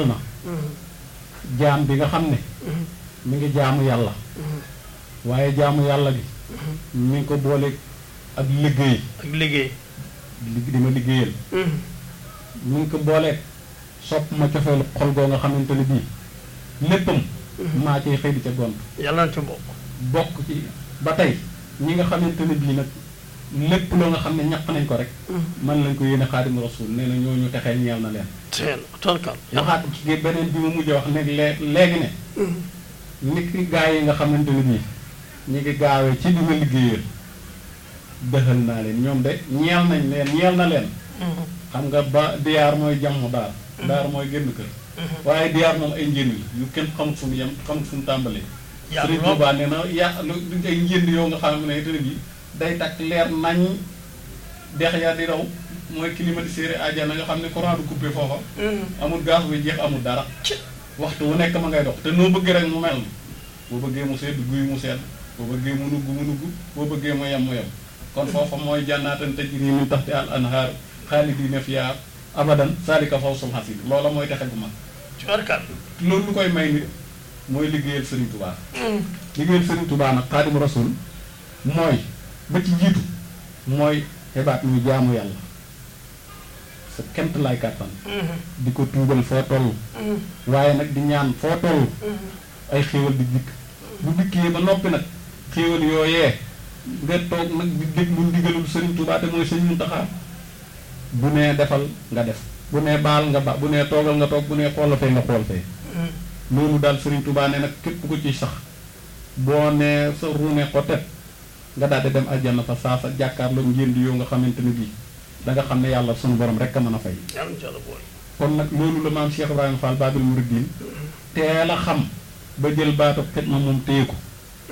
melal na jaam bi nga xam ne mi ngi jaamu yàlla waaye jaamu yàlla gi mi ngi ko boole ak liggéey ak liggéey li di ma liggéeyal mi ngi ko booleeg sopp ma cofeelu xol goo nga xamante ne bii léppam maa ciy xëy di ca gont yàlla na ci bokk bokk ci ba tey ñi nga xamante ne bii nag lépp loo nga xam ne ñaq nañ ko rek man lañ ko yéene xaadimu rasul nee na ñooñu texee ñeel na leen teel torkal waxaat ci beneen bi ma mujj wax ne lee léegi ne nit ki gaa yi nga xamante ne bii ñu ngi gaawee ci di ma liggéeyal dëxal naa leen ñoom de ñeel nañ leen ñeel na leen xam nga ba diyaar mooy jàmm daar daar mooy génn kër waaye diyaar moom ay njënd yu kenn xamut fu mu yem xamut fu mu tàmbalee Yaa Sëriñ lool. Tuubaa nee na ya lu du ay njënd yoo nga xam ne te ne bii day takk leer nañ dex ya di daw mooy climatiseur àjjana nga xam ne courant du coupé foofa amul gaz buy jeex amul dara waxtu wu nekk ma ngay dox te noo bëgg rek mu mel boo bëggee mu sedd guy mu sedd boo bëggee mu nugg mu nugg boo bëggee mu yem mu yem kon foofa mooy jànnaatan tajri min taxti al anhaar xaalidiina fiihaa abadan saalika fawzul hasiid loola mooy texe bu mag torkal loolu lu koy may nit mooy liggéeyal Sëriñ Tubaa liggéeyal Sëriñ Tubaa nag xaadimu rasul mooy ba ci jiitu mooy xibaat ñu jaamu yàlla sa kent lay kàttan di ko tuubal foo toll waaye nag di ñaan foo toll ay xéewal di dikk bu dikkee ba noppi nag xéewal yooyee nga toog nag di déglu ndigalul Sëriñ Tubaa te mooy Sëriñ Muntaxaa bu nee defal nga def bu nee baal nga ba bu nee toogal nga toog bu nee xool fee nga xool fee loolu daal Sëriñ Tubaa ne nag képp ku ci sax boo nee sa ruune ko tet nga daal di dem àjjana fa saa sa jàkkaarloo njënd yoo nga xamante ne bii da nga xam ne yàlla sunu borom rek a mën a fay. yàlla na ci yàlla boole kon nag loolu la maam Cheikh Ibrahima Fall Babil Mouridine teel a xam ba jël baatu xidma moom téye ko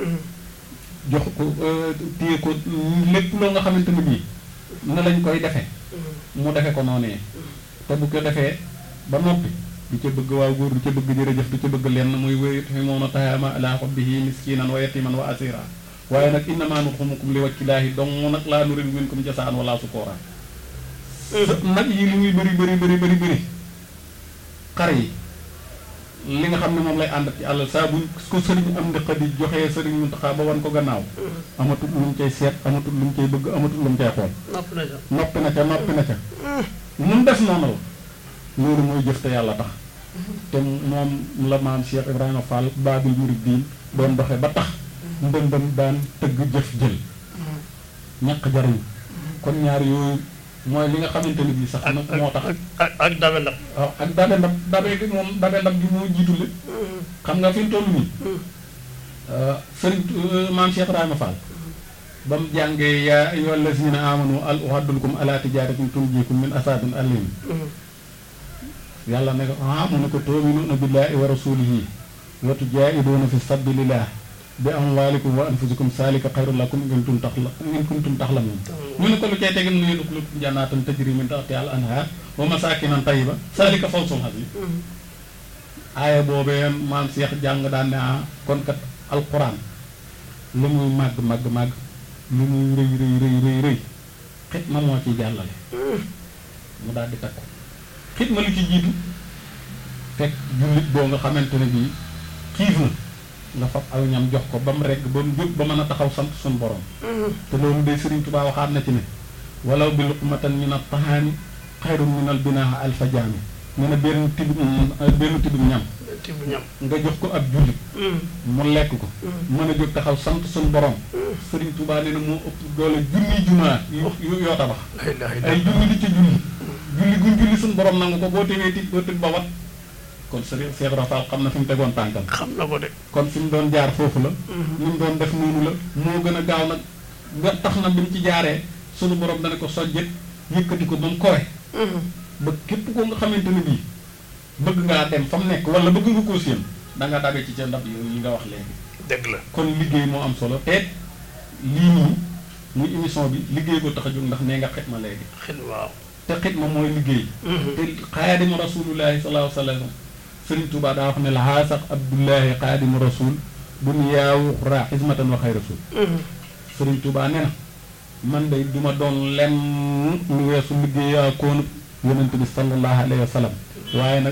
jox ko euh, téye ko lépp loo nga xamante ne bii na lañ koy defee mu defe ko noonee te bu ko defee ba noppi du ca bëgg waaw góor du ca bëgg jërëjëf du ca bëgg lenn muy wéy fi moom a taxaama ala hubbihi miskinan wa yatiman wa asira waaye nag innama nut'imukum li wajhillaahi dong nag laa nuriidu minkum jasaan wala sukoora nag yi li muy bëri bëri bëri bëri bëri xar yi li nga xam ne moom lay ànd ci àll saa buñ ko sëriñ am ndiqa di joxee sëriñ Muntaxa ba wan ko gannaaw amatul lu mu cay seet amatul lu mu cay bëgg amatul lu mu cay xool nopp na sax noppi na ca noppi na ca mun def noonu la loolu mooy jëf te yàlla tax te moom la maam Cheikh Ibrahima Fall Babil Mouridine doon doxe ba tax ndëndëm daan tëgg jëf jël ñaq jariñ kon ñaar yooyu mooy li nga xamante ne bii sax ak nag moo tax ak ak ak dabe ndab waaw ak dabe ndab dabe gi moom dabe ndab gi moo jiitule xam nga fi mu toll nii sëriñ maam Cheikh Ibrahima Fall ba mu jàngee yaa ayyuha allazina amanu al uhaddulukum ala tijaratin tunjikum min asabin alim yàlla ne ko ah mu ne ko tu'minuna billahi wa rasulihi wa tujahiduna fi sabilillah bi amwalikum wa anfusikum salika xayrun lakum in kuntum taxla in kuntum taxlamun ñu ne ko lu cay tegin nuyu duglu jannaatan tajri min tahtiha al anhar wa masakinan tayyiba salika fawzul azim aaya boobee maam Cheikh jàng daan ne ah kon kat alquran lu muy màgg màgg màgg lu muy rëy rëy rëy rëy rëy xitma moo ciy jàllale mu daal di takku xitma lu ci jiitu fekk jullit boo nga xamante ne bii xiif na nga fab aw ñam jox ko ba mu regg ba mu jóg ba mën a taxaw sant suñu borom te loolu day Sëriñ Tuubaa waxaat na ci ne walaw bi luqmatan min at-tahaani xayrun min al-binaa alfa jaami ne na benn tibbum benn tibbum ñam tibb ñam nga jox ko ab jullit mu lekk ko mën a jóg taxaw sant suñu borom Sëriñ Tuubaa nee na moo ëpp doole junni jumaa yu yu- yoo tabax la ilaha ay illallah julli di ci julli julli guñ julli suñu borom nangu ko boo tegee tit boo tit ba wat kon Sëriñ Cheikh Rafal xam na fi mu tegoon tànkam xam na ko de kon fi mu doon jaar foofu la ni mu doon def noonu la moo gën a gaaw nag nga tax na bi mu ci jaaree sunu borom dana ko sojjet yëkkati ko ba mu kowe ba képp ko nga xamante ne bii bëgg ngaa dem fa mu nekk wala bëgg nga koo séen da nga dabe ci ca ndab yooyu yi nga wax léegi dëgg la kon liggéey moo am solo te lii nii muy émission bi liggéey ko tax a jóg ndax nee nga xitma léegi xel waaw te xitma mooy liggéey te xaadimu rasulullahi sallallahu alayhi wa sallam Sëriñ Tuubaa daa wax ne la xaasax abdullahi xaadimu rasul duniyaawu xuraa xismatan wa xay rasul Sëriñ Tuubaa ne na man day duma doon lenn lu weesu liggéeyaa koonu yonent bi sallallahu alayhi wa sallam waaye nag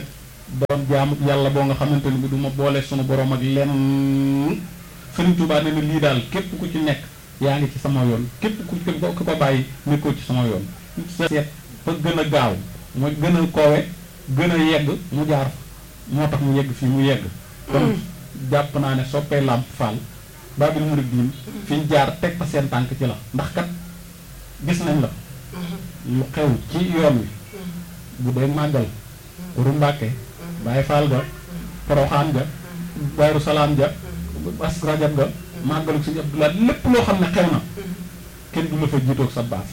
doon jaamu yàlla boo nga xamante ni bi du ma boole sunu borom ak lenn Sëriñ Tuubaa ne na lii daal képp ku ci nekk yaa ngi ci sama yoon képp ku ku ko bàyyi nekkoo ci sama yoon seet fa gën a gaaw mooy gën a koowe gën a yegg mu jaar moo tax mu yegg fii mu yegg kon jàpp naa ne soppee làmp faal Baabil Muridiin fi ñu jaar teg fa seen tànk ci la ndax kat gis nañ la lu xew ci yoon wi bu dee màggal ru Mbàkke Baay Faal ga Poroxaan ga Daaru Salaam ja as rajab ga màggalu Sëñ Abdulaay lépp loo xam ne xew na kenn du la fa jiitoog sa baas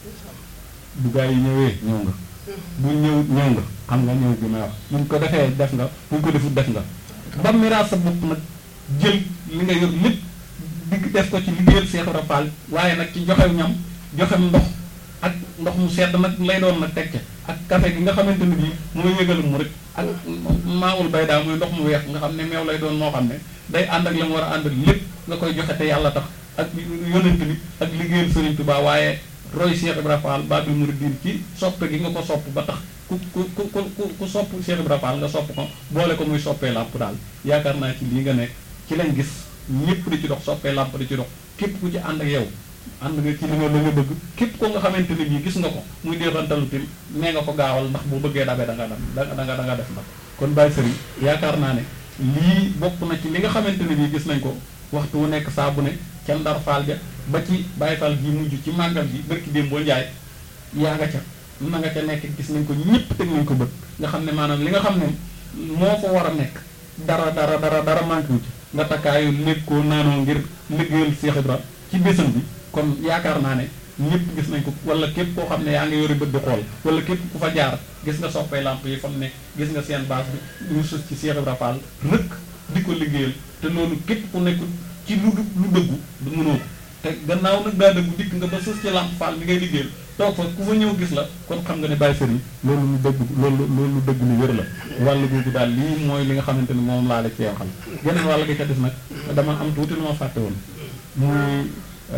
bu gaa yi ñëwee ñëw nga bu ñëw ñëw nga xam nga ñëw bi may wax buñ ko defee def nga buñ ko defut def nga ba miraas sa bopp nag jël li nga yor lépp digg def ko ci liggéeyal Seex Ibra Faal waaye nag ci joxew ñam joxem ndox ak ndox mu sedd nag lay doon nag teg ca ak café gi nga xamante ni bii mooy yëgal mu rek ak maawul bay daa muy ndox mu weex nga xam ne meew lay doon moo xam ne day ànd ak la mu war a ànd ak lépp nga koy joxe te yàlla tax ak yonent bi ak liggéeyal Sëriñ Tuubaa waaye roy Cheikh Ibra Fall Baabil Muridiin ci sopp gi nga ko sopp ba tax ku ku ku ku ku sopp Cheikh Ibra Fall nga sopp ko boole ko muy soppee làmp daal yaakaar naa ci lii nga nekk ci lañ gis ñëpp di ci dox soppee làmp di ci dox képp ku ci ànd ak yow ànd nga ci li nga la nga bëgg képp ko nga xamante ni bii gis nga ko muy déexantalu tim nee nga ko gaawal ndax bu bëggee dabe da nga dam da nga da nga def ndax kon Baye Serigne yaakaar naa ne lii bokk na ci li nga xamante ni bii gis nañ ko waxtu wu nekk saa bu ne ca ndar faal ja ba ci Baye Fall gi mujj ci màggal gi bërki démb boo njaay yaa nga ca na nga ca nekk gis nañ ko ñëpp teg nañ ko bët nga xam ne maanaam li nga xam ne moo fa war a nekk dara dara dara dara manqué wu ci nga takkaayu lekkoo naanoo ngir liggéeyal Cheikh Ibra ci bésam bi kon yaakaar naa ne ñëpp gis nañ ko wala képp koo xam ne yaa ngi yori bët di xool wala képp ku fa jaar gis nga soppay lamp yi fa mu nekk gis nga seen base bi ñu sus ci Cheikh Ibra Fall rëkk di ko liggéeyal te loolu képp ku nekk ci lu lu dëggu du mënoo ko te gannaaw nag daa dëggu dikk nga ba sës ci lamp Fall mi ngay liggéeyal toog fa ku fa ñëw gis la kon xam nga ne Baye Serigne loolu lu dëgg loolu loolu dëgg lu wér la wàllu googu daal lii mooy li nga xamante ni moom laa la ci waxal geneen wàll gi ca des nag dama am tuuti lu ma fàtte woon muy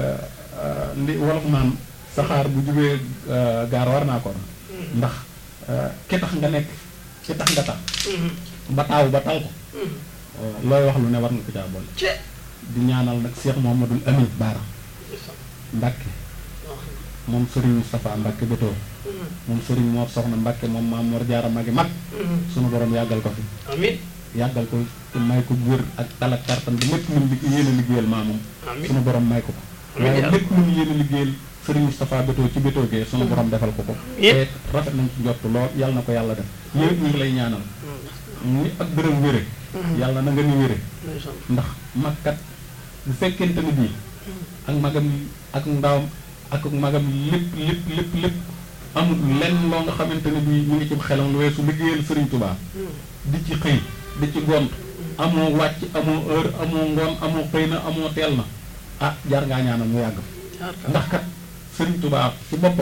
li wolof naan saxaar bu jugee gaar war naa ko ndax ki tax nga nekk ki tax nga tax ba taaw ba tal ko looy wax lu ne war nga ko caa boole di ñaanal nag Cheikh Mouhamadoul Amine Baara Mbacke moom Serigne Moustapha Mbacke Bétoo moom Serigne Mor Soxna Mbacke moom Maam Mor Jaara magi mag sunu borom yàggal ko fi amiin yàggal ko te may ko wér ak tal ak kartan bi lépp lu mu yéen a liggéeyal maamam sunu borom may ko ko waaye lépp lu mu yéen a liggéeyal Serigne Moustapha Bétoo ci Bétoo gee sunu borom defal ko ko te rafet nañ ci njott lool yàlla na ko yàlla def yow ñu ngi lay ñaanal ni ak bërëm wére yàlla na nga ni wére ndax magkat bu fekkente ni bii ak magam ak ndawam ak magam lépp lépp lépp lépp amul lenn loo nga xamante ne bii ñu ngi ci xelam lu weesu liggéeyal Serigne Touba di ci xëy di ci gont amoo wàcc amoo heure amoo ngoon amoo xëy na amoo teel na ah jaar ngaa ñaanal mu yàgg ndax kat Serigne Touba ci boppam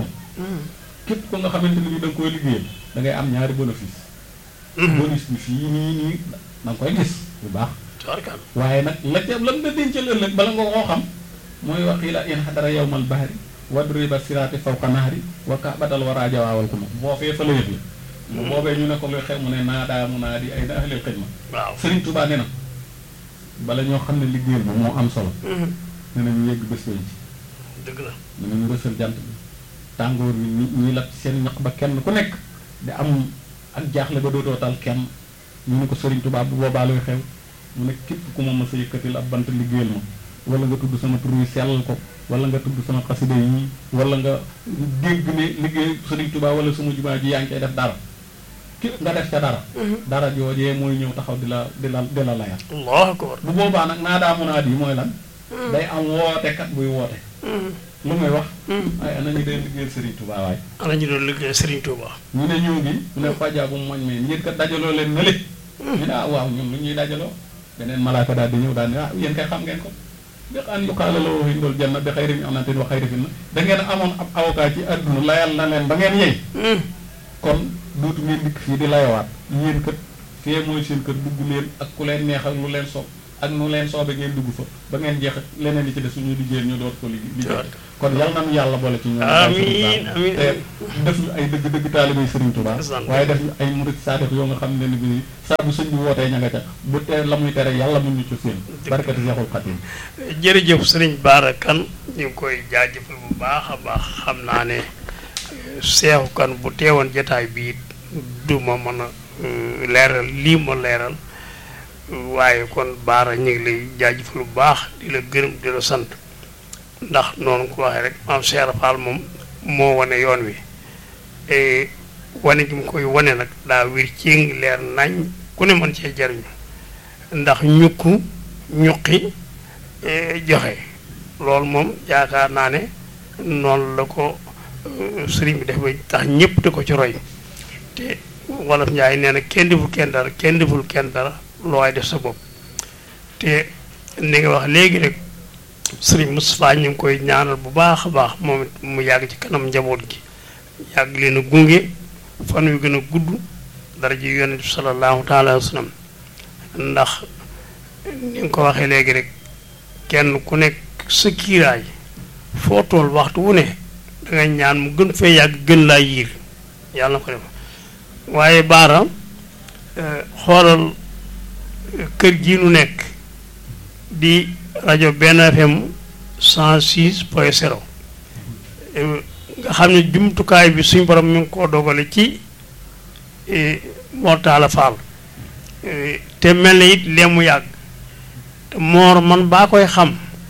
képp ko nga xamante ne bii da nga koy liggéeyal da ngay am ñaari bénéfice bonus bi fii nii nii da nga koy gis bu baax waaye nag la ca lan nga dencal ëllëg bala nga koo xam mooy waxiila in xadara yawmal bahri wadriba siraati fawqa nahri wa kaabatal wara jawaawal ko ma boo fee fa la yëg la bu boobee ñu ne ko luy xew mu ne naa daa mu naa di ay na ahlil xidma waaw Sëriñ Tuubaa ne na bala ñoo xam ne liggéeyal ma moo am solo ne na ñu yegg bés bañ ci dëgg la ne na ñu rësal jant bi tàngoor bi ñi ñi lap ci seen ñaq ba kenn ku nekk di am ak jaaxle ba dootoo tal kenn ñu ne ko Sëriñ Tuubaa bu boobaa luy xew mu ne képp ku ma mës a yëkkatil ab bant liggéeyal ma wala nga tudd sama tur wi sellal ko wala nga tudd sama xasida yi wala nga dégg ne liggéey Sëriñ Tuubaa wala sama jumaa ji yaa ngi koy def dara ki nga def ca dara dara joojee mooy ñëw taxaw di la di la di la layal allahu akbar bu boobaa nag naa daa munaat yi mooy lan day am wootekat buy woote lu muy wax ay ana ñu dee liggéeyal Sëriñ Tuubaa waay ana ñu doon liggéey Serigne Touba ñu ne ñëw gi mu ne fajaa bu moñ mee yéen kat dajaloo leen na le ñu ne ah waaw ñun lu ñuy dajaloo beneen malaaka daal di ñëw daal ne ah yéen kay xam ngeen ko bi an yuqaala la waxi ndol janna bi xayri mi anatin wa xayri fi na da ngeen amoon ab avocat ci àdduna layal na leen ba ngeen yey kon dootu ngeen dikk fii di layawaat yéen kat fee mooy seen kër dugg leen ak ku leen neex ak lu leen sopp ak nu leen soobe ngeen dugg fa ba ngeen jeex leneen li ci des suñu liggéey ñu door ko liggéey liggéey kon yal nañu yàlla boole ci ñoom amiin amiin te def ñu ay dëgg dëgg taalibay Serigne Touba waaye def ñu ay murid saadix yoo nga xam ne ni bi saa bu sëñ bi wootee ña nga ca bu te la muy tere yàlla mun ñu ci seen barkati Seexul Xadim jërëjëf sëriñ Bara Kane ñu ngi koy jaajëfal bu baax a baax xam naa ne Seexu Kane bu teewoon jataay bi du ma mën a leeral lii ma leeral waaye kon Bara ñu ngi lay jaajëfal bu baax di la gërëm di la sant ndax noonu ko waxee rek maam Cheikh Fall moom moo wane yoon wi wane gi mu koy wane nag daa wir ci ngi leer nañ ku ne mën cee jariñu ndax ñukku ñuqi joxe loolu moom yaakaar naa ne noonu la ko sëriñ bi def ba tax ñëpp di ko ci roy te wolof njaay nee na kenn deful kenn dara kenn deful kenn dara looy def sa bopp te ni nga wax léegi rek sëriñ Moustapha ñu ngi koy ñaanal bu baax a baax moom it mu yàgg ci kanam njaboot gi yàgg leen a gunge fan yu gën a gudd dara ji yonent bi sallallahu taala wa sallam ndax ni nga ko waxee léegi rek kenn ku nekk sa kiiraay foo tool waxtu wu ne dangay ñaan mu gën fee yàgg gën laa yiir yàlla na ko def waaye Bara xoolal kër gii nu nekk di rajo benn FM 106 point 0 nga xam ne jumtukaay bi suñ borom mi ngi koo dogale ci Mortala Fall te mel na it lee mu yàgg te moor man baa koy xam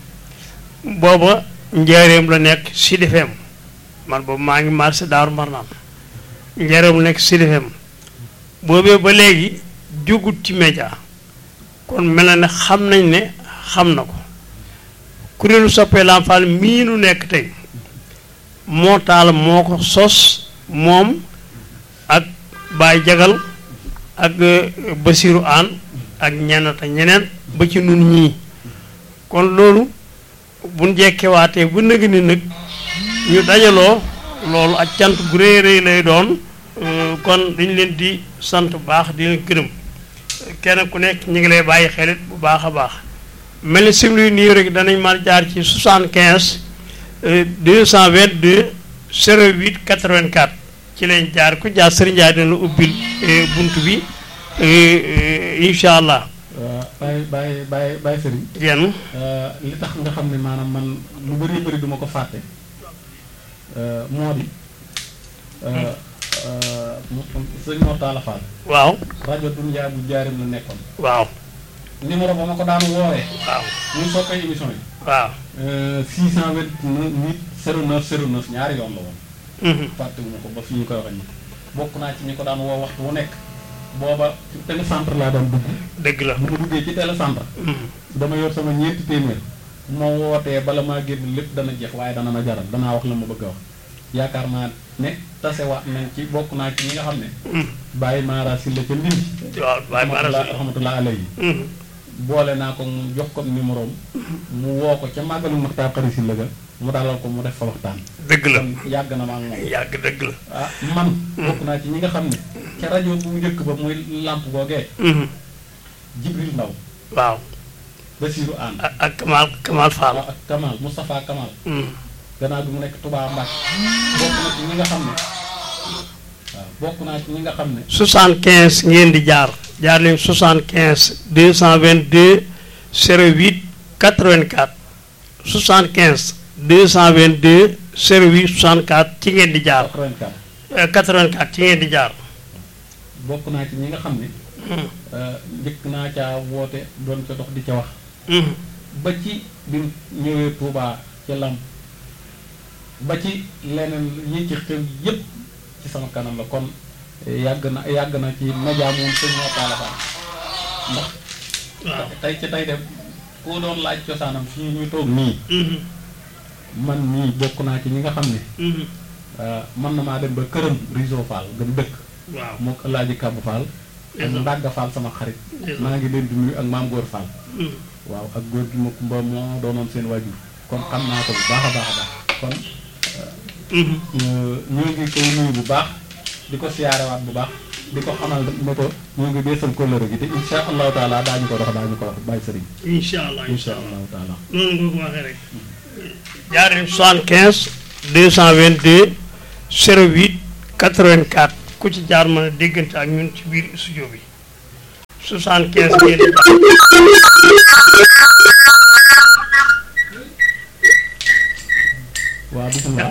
booba njaareem la nekk Sud FM man boobu maa ngi marché Daaru Marnaan njaareem la nekk Sud FM boobee ba léegi jógut ci média kon mel na ne xam nañ ne xam na ko kuréelu soppee Lamp Fall mii nu nekk tey moo taal moo ko sos moom ak Baye Jagal ak Basiru Aan ak ñenn te ñeneen ba ci nun ñii kon loolu buñ jekkewaatee bu nëg ni nag ñu dajaloo loolu ak cant gu rëy rëy lay doon kon dañ leen di sant bu baax di leen gërëm kenn ku nekk ñu ngi lay bàyyi xelit bu baax a baax mel ni simli nii rek danañ mën jaar ci 75 222 08 84 ci lañ jaar ku jaar Serigne Ndiaye dina la ubbil bunt bi incha allah. bàyyi bàyyi bàyyi bàyyi Serigne. jenn li tax nga xam ne maanaam man lu bëri bëri duma ko fàtte moo di sëñ Mor Talla Fall. waaw. rajo Dunya bu jaarim la nekkoon. waaw. numéro ba ma ko daan woowee. waaw. muy soppee émission yi. waaw. 628 09 09 ñaari yoon la woon. fàttewuma ko ba fi ñu koy waxee nii. bokk naa ci ñi ko daan woo waxtu wu nekk. booba ci télécentre laa daan dugg. dëgg la. bu ma duggee ci télécentre. dama yor sama ñeenti téeméer. ma wootee bala maa génn lépp dana jeex waaye dana ma jaral danaa wax la ma bëgg a wax. yaakaar naa ne tasewaat nañ ci bokk naa ci ñi nga xam ne. bàyyi maara si la ca ndindi. waaw bàyyi maara si rahmatullah alayhi boole naa ko mu jox ko numéro mu woo ko ca màggalu Maxtaar xari si la ga mu dalal ko mu def fa waxtaan. dëgg la kon yàgg na ma ak moom. yàgg dëgg la. ah man. bokk naa ci ñi nga xam ne. ca rajo bu njëkk ba muy làmp googee. Jibril Ndaw. waaw. Basiiru Aan. ak ak Kamal Kamal Fall. ak Kamal Moustapha Kamal. gannaaw bi mu nekk Touba Mbacke. bokk na ci ñi nga xam ne. waaw bokk naa ci ñi nga xam ne. 75 ngeen di jaar. jaar leen 75 222 08 84 75 222 08 64 ci ngeen di jaar. 84. 84 ci ngeen di jaar. bokk naa ci ñi nga xam ne. njëkk naa caa woote doon ca dox di ca wax. ba ci bi mu ñëwee Touba ca Lamp ba ci leneen yi ci xew yépp ci sama kanam la kon yàgg na yàgg na ci média moom sëñ Mor Talla Fall ndax. waaw tey ci tey dem koo doon laaj cosaanam fii ñu toog nii. man nii bokk naa ci ñi nga xam ne. mën na maa dem ba këram Riso Fall gëm dëkk. waaw mook Alaaji Kabu Fall. ak Ndagga Fall sama xarit. maa ngi leen di nuyu ak maam Góor Fall. waaw ak góor gi ma kumba moo doonoon seen waajur kon xam naa ko bu baax a baax a baax kon. ñoo ngi koy nuyu bu baax di ko siyaarewaat bu baax di ko xamal ne ko ñoo ngi beesal kóllëre gi te insha allahu taala daañu ko dox daañu ko wax bàyyi sëriñ incha allah insha allahu taala noonu nga ko waxee rek jaaree 75 222 08 84 ku ci jaar mën a déggante ak ñun ci biir studio bi 75 ngeen di jaar waaw bisimilah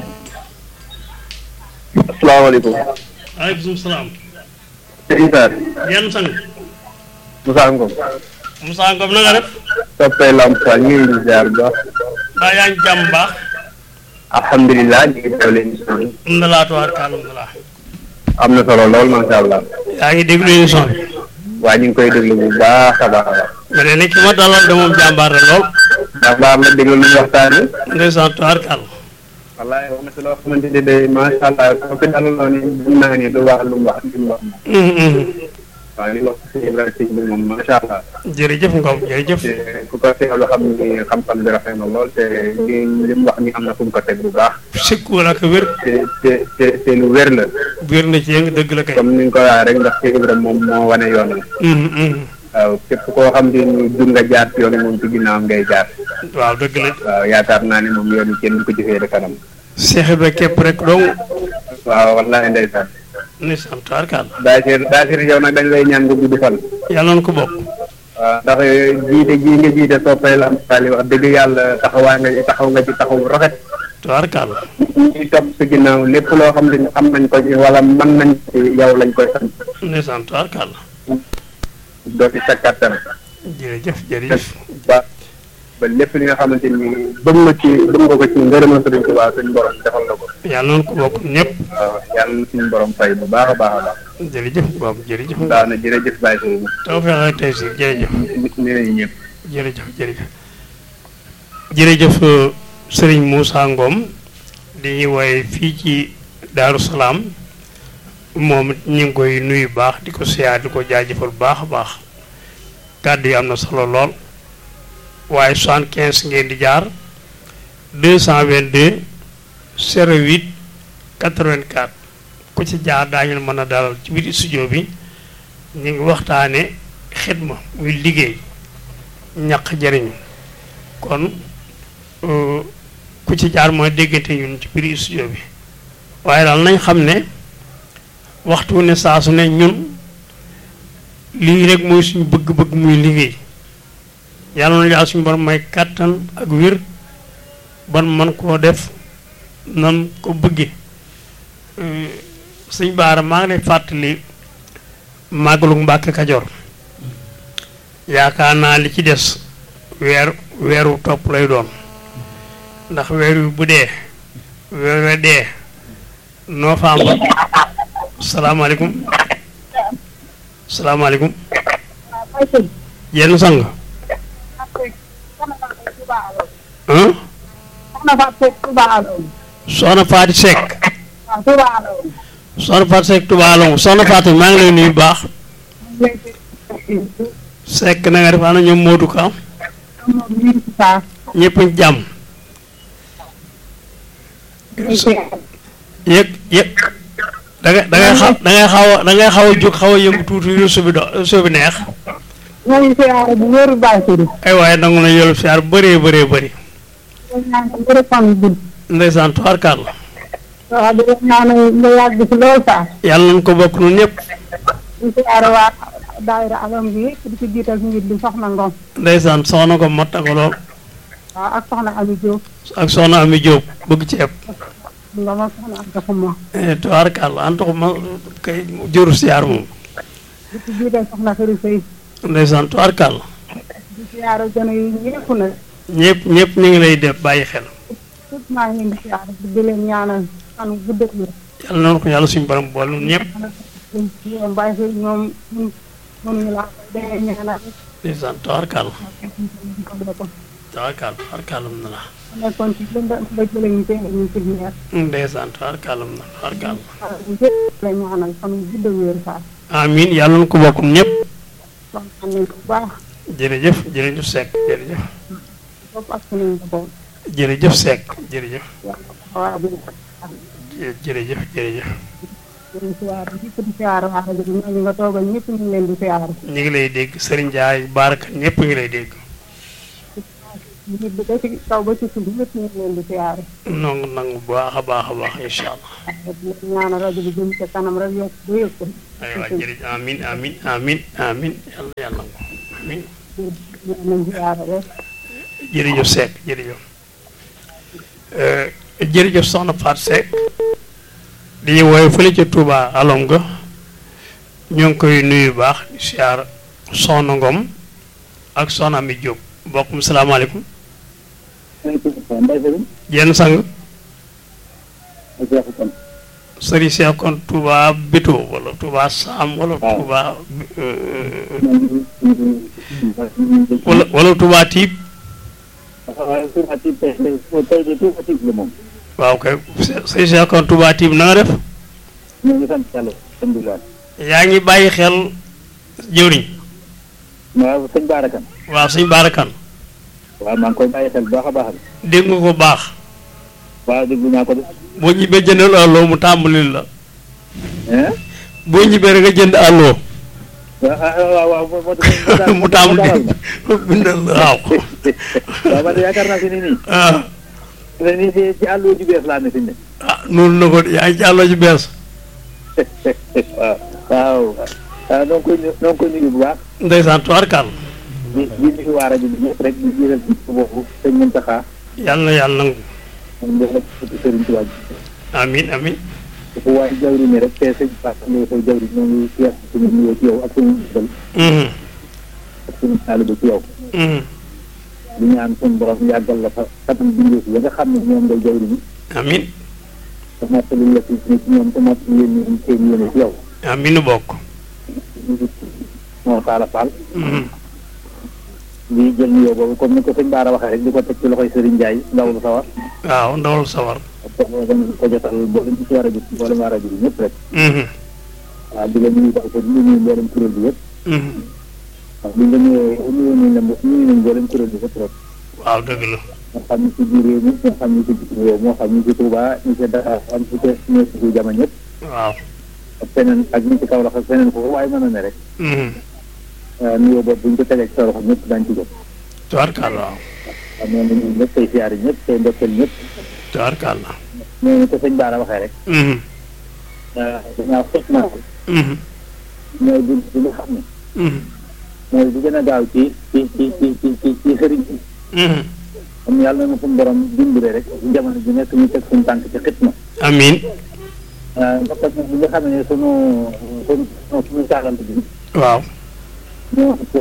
asalaamaaleykum. aleykum salaam Serigne Sarr. yenn sang Moussa Ngom. Moussa Ngom na nga def soppee Lamp Fall ñu ngi leen di ziar bu baax. mbaa yaa ngi jàmm baax alhamdulilah ñu ngi teewle émission bi. alhamdulilah tabaaraka alhamdulilah am na solo lool macha allah. yaa ngi déglu émission bi waaye ñu ngi koy déglu bu baax a baax a baax. ma ne ni ki ma dalal de moom jàmbaar la lool ndax baax la déglu lu ñu waxtaanee. ndeysaan tabaaraka Allah wallaay wax na si loo xamante ne de macha allah soo fi dalaloon ni mun naa ni lu wax lu mu wax lu mu wax. waaw li wax si Ibrahima si bi moom macha allah. jërëjëf Ngom jërëjëf te ku ko seetlu xam ni xam-xam bi rafet na lool te li li mu wax ni am na fu mu ko teg bu baax. sikku la ko wér te te te te lu wér la. wér na ci yëng dëgg la kay comme ni nga ko waxee rek ndax Cheikh Ibrahima moom moo wane yoon wi. waaw képp koo xam ne ni dund nga jaar ci yoon wi moom ci ginnaawam ngay jaar. waaw dëgg la waaw yaakaar naa ne moom yoon wi kenn du ko jëfee de kanam. Cheikh Ibra képp rek dong waaw wallahi ndeysaan. ndeysaan tabaaraka Allah Daasir Daasir yow nag dañ lay ñaan nga gudd fan. yàlla na ko bokk waaw ndax jiite jii nga jiite soppay Lamp Fall wax dëgg yàlla taxawaa nga taxaw nga ci taxaw bu rafet. tabaaraka Allah ñuy topp si ginnaaw lépp loo xam ne am nañ ko ci wala mën nañ ci yow lañ koy sant. ndeysaan tabaaraka Allah doo ci sa kattan. jërëjëf jërëjëf ba ba lépp li nga xamante ni bëgg nga ci bëgg nga ko ci ngërëmal Sëriñ Tuubaa suñu borom defal na ko. yàlla na ko bokk ñëpp waaw yàlla na suñu borom fay bu baax a baax a baax. jërëjëf Ngom jërëjëf Ngom daana jërëjëf Baye Serigne tawfeex ak tey si jërëjëf nee nañu ñëpp. jërëjëf jërëjëf jërëjëf Serigne Moussa Ngom di ñuy woye fii ci Daaru Salaam moom it ñu ngi koy nuyu baax di ko siyaar di ko jaajëfal bu baax a baax kàddu yi am na solo lool waaye soixante quinze ngeen di jaar deux cent vingt deux zéro huit quatre vingt quatre ku ci jaar daañu mën a dalal ci biir studio bi ñu ngi waxtaane xidma muy liggéey ñaq jëriñu kon ku ci jaar mooy déggante ñun ci biir studio bi waaye daal nañ xam ne waxtu ne saa su ne ñun lii rek mooy suñu bëgg-bëgg muy liggéey yàlla na yàlla suñu borom may kàttan ak wér ban man koo def nan ko bëgge sëñ Baara maa ngi lay fàttali màggalu Mbàkke Kajoor yaakaar naa li ci des weer weeru topp lay doon ndax weer wi bu dee weer we dee novembre salaamaaleykum salaamaaleykum yenn sang ah soxna Faati Seck soxna Faati Seck Touba Alongo soxna Faati maa ngi lay nuyu bu baax Seck na nga def ana ñoom Modou Ka ñëpp ñu jàmm yëg yëg da ngay da ngay xaw da ngay xaw a da ngay xaw a jóg xaw a yëngu tuuti réseau bi do réseau bi neex ñoo ngi siyaare bu wér Baye Sidi. ay waaye nangu na yolu siyaar bëree bëree bëri ñoo ñaan ko bëri fan yu gudd. ndeysaan tubaarkaar la waaw di leen ñaanal nga yàgg ci lool saa. yàlla nañ ko bokk nun ñëpp di siyaare waa daayira alam bi yëpp di ci jiital njiit bi soxna Ngom. ndeysaan soxna ko mat na ko lool waaw ak soxna Ami Diop. ak soxna Ami Diop bëgg ceeb Ngom ak soxna Anta Xuma. tubaarkaar la antu ko ma kay jëru siyaar moom di ci jiital soxna Xëri Sey. ndeysaan tubaarkaar la di siyaare gën yi ñëpp nag. ñëpp ñëpp ñu ngi lay def bàyyi xel tout maa ngi leen di siyaare di leen ñaanal fan wu gudd ak wér. yàlla noonu ko yàlla suñu borom boole nun ñëpp ñoom Baye Sidi ñoom ñun mënuñu laa koy dee ñaanal. ndeysaan tubaarkaar la ko ko. tubaarkaar tubaarkaar la na la nekkoon ci lëndëm ba jëlee ñu teel ñu ci leer. ndeysaan tubaarkaar la na tubaarkaar la waaw ñëpp la ñaanal fan wu gudd ak wér saa. amiin yàlla na ko bokk ñëpp kontaan nañ ko bu baax. jërëjëf jërëjëf Seck jërëjëf bopp ak suñu njaboot. jërëjëf Seck jërëjëf waaw bi jërëjëf jërëjëf di siyaar ñëpp di siyaar waa rajo bi ñooñu nga toogal ñëpp ñu ngi leen di siyaar ñu ngi lay dégg Serigne Ndiaye Baraka ñëpp ngi lay dégg nit bi ba ci kaw ba ci suuf ñëpp ñu ngi leen di siyaar nangu nangu bu baax a baax a baax incha allah di ñaanal rajo bi jëm ca kanam rek yokk ba yëg ko aywa jërëjëf amin amin amin amin yàlla yàlla nangu amin nañ siyaar rek jërëjëf Seck jërëjëf Euh, jërëjëf soxna Faat Seck di woy fële ca Touba alom nga ñoo ngi koy nuyu bu baax di siyaar soxna Ngom ak soxna Ami Diop mbokkum salaamaaleykum jenn sang sëriñ Seex kon Touba Béto wala Touba Sam wala Touba euh, wala wala Touba Tiib waaw kay sëriñ Seex kon Touba Tiib na nga def yaa ngi bàyyi xel jëwriñ waaw sëñ Baarakan waaw sëñ Baarakan waaw maa ngi koy bàyyi xel bu baax a baax dégg nga ko baax waaw déglu naa ko de boo ñibbee jëndal àlloo mu tàmbalil la hein boo ñibbee rek nga jënd àlloo waaw waaw moo moo mu tàmbali bindal la waaw waaw man yaakaar naa fi ni nii ah ne nii ci ci àll ju bees laa ne fi ne ah noonu na ko yaa ngi ci àlloo ji bees waaw waaw waaw noo ngi koy nu- noo ngi koy nuyu bu baax ndeysaan tubaarkàll di di nuyu waa rajo bi ñëpp rek di jiital ci boobu sëñ Muntaxa yàlla na yàlla nangu moom def rek ci sëriñ Tuubaa ji amin amin fu waaye jawri ni rek te sëñ Fass Ndeye Sow jawri ñoo ngi yees suñu nuyoo ci yow ak suñu dal Mhm, ak suñu taalibe ci yow mhm. di ñaan suñu borom yàggal la fa katam bindee si ya nga xam ne ñoom ngay jawri ni amin te mottali la ci ci ñoom te mottali leen ñu seen yéene ci yow amin nu bokk moo taala Fall Mhm, di jël nuyoo boobu comme ni ko sëñ Baara waxee rek di ko teg ci loxoy Serigne Ndiaye ndaw lu sawar waaw ndawal sawar parce que dañ ko jotal mboolem ci war a gis mboolem waa rajo bi ñëpp rek Mhm, waaw di la nuyu daal ko di nuyu mboolem kuréel bi yëpp mhm. waaw buñ la nuyoo nuyu nañ la mbo- nuyu nañ mboolem kuréel bi yëpp rek waaw dëgg la moo xam ni ci biir réew mi moo xam ni ci bitim réew moo xam ni ci Touba ñi ci Dakar am ci te ñi ci jama ñëpp waaw ak feneen ak ñi ci Kaolack ak feneen foofu waaye mën na ne rek Mhm. waaw nuyoo boobu buñ ko tegee ci sa loxo ñëpp dañ ci jot tubaarkàll waaw waaw noonu la ñuy ñëpp tey siyaari ñëpp tey ndokkeel ñëpp tubaarkàll noonu ko sëñ Baara waxee rek Mhm, dañaa fot naa ko mhm, mooy bi bi nga xam ne mhm, mooy bi gën a gaaw ci ci ci ci ci ci ci sëriñ bi mhm. am yàlla na suñu borom dimbale rek ci jamono ji nekk ñu teg suñu tànk ci xitma amin ndax nag bi nga xam ne sunu sunu suñu saalante bi waaw ñoo ko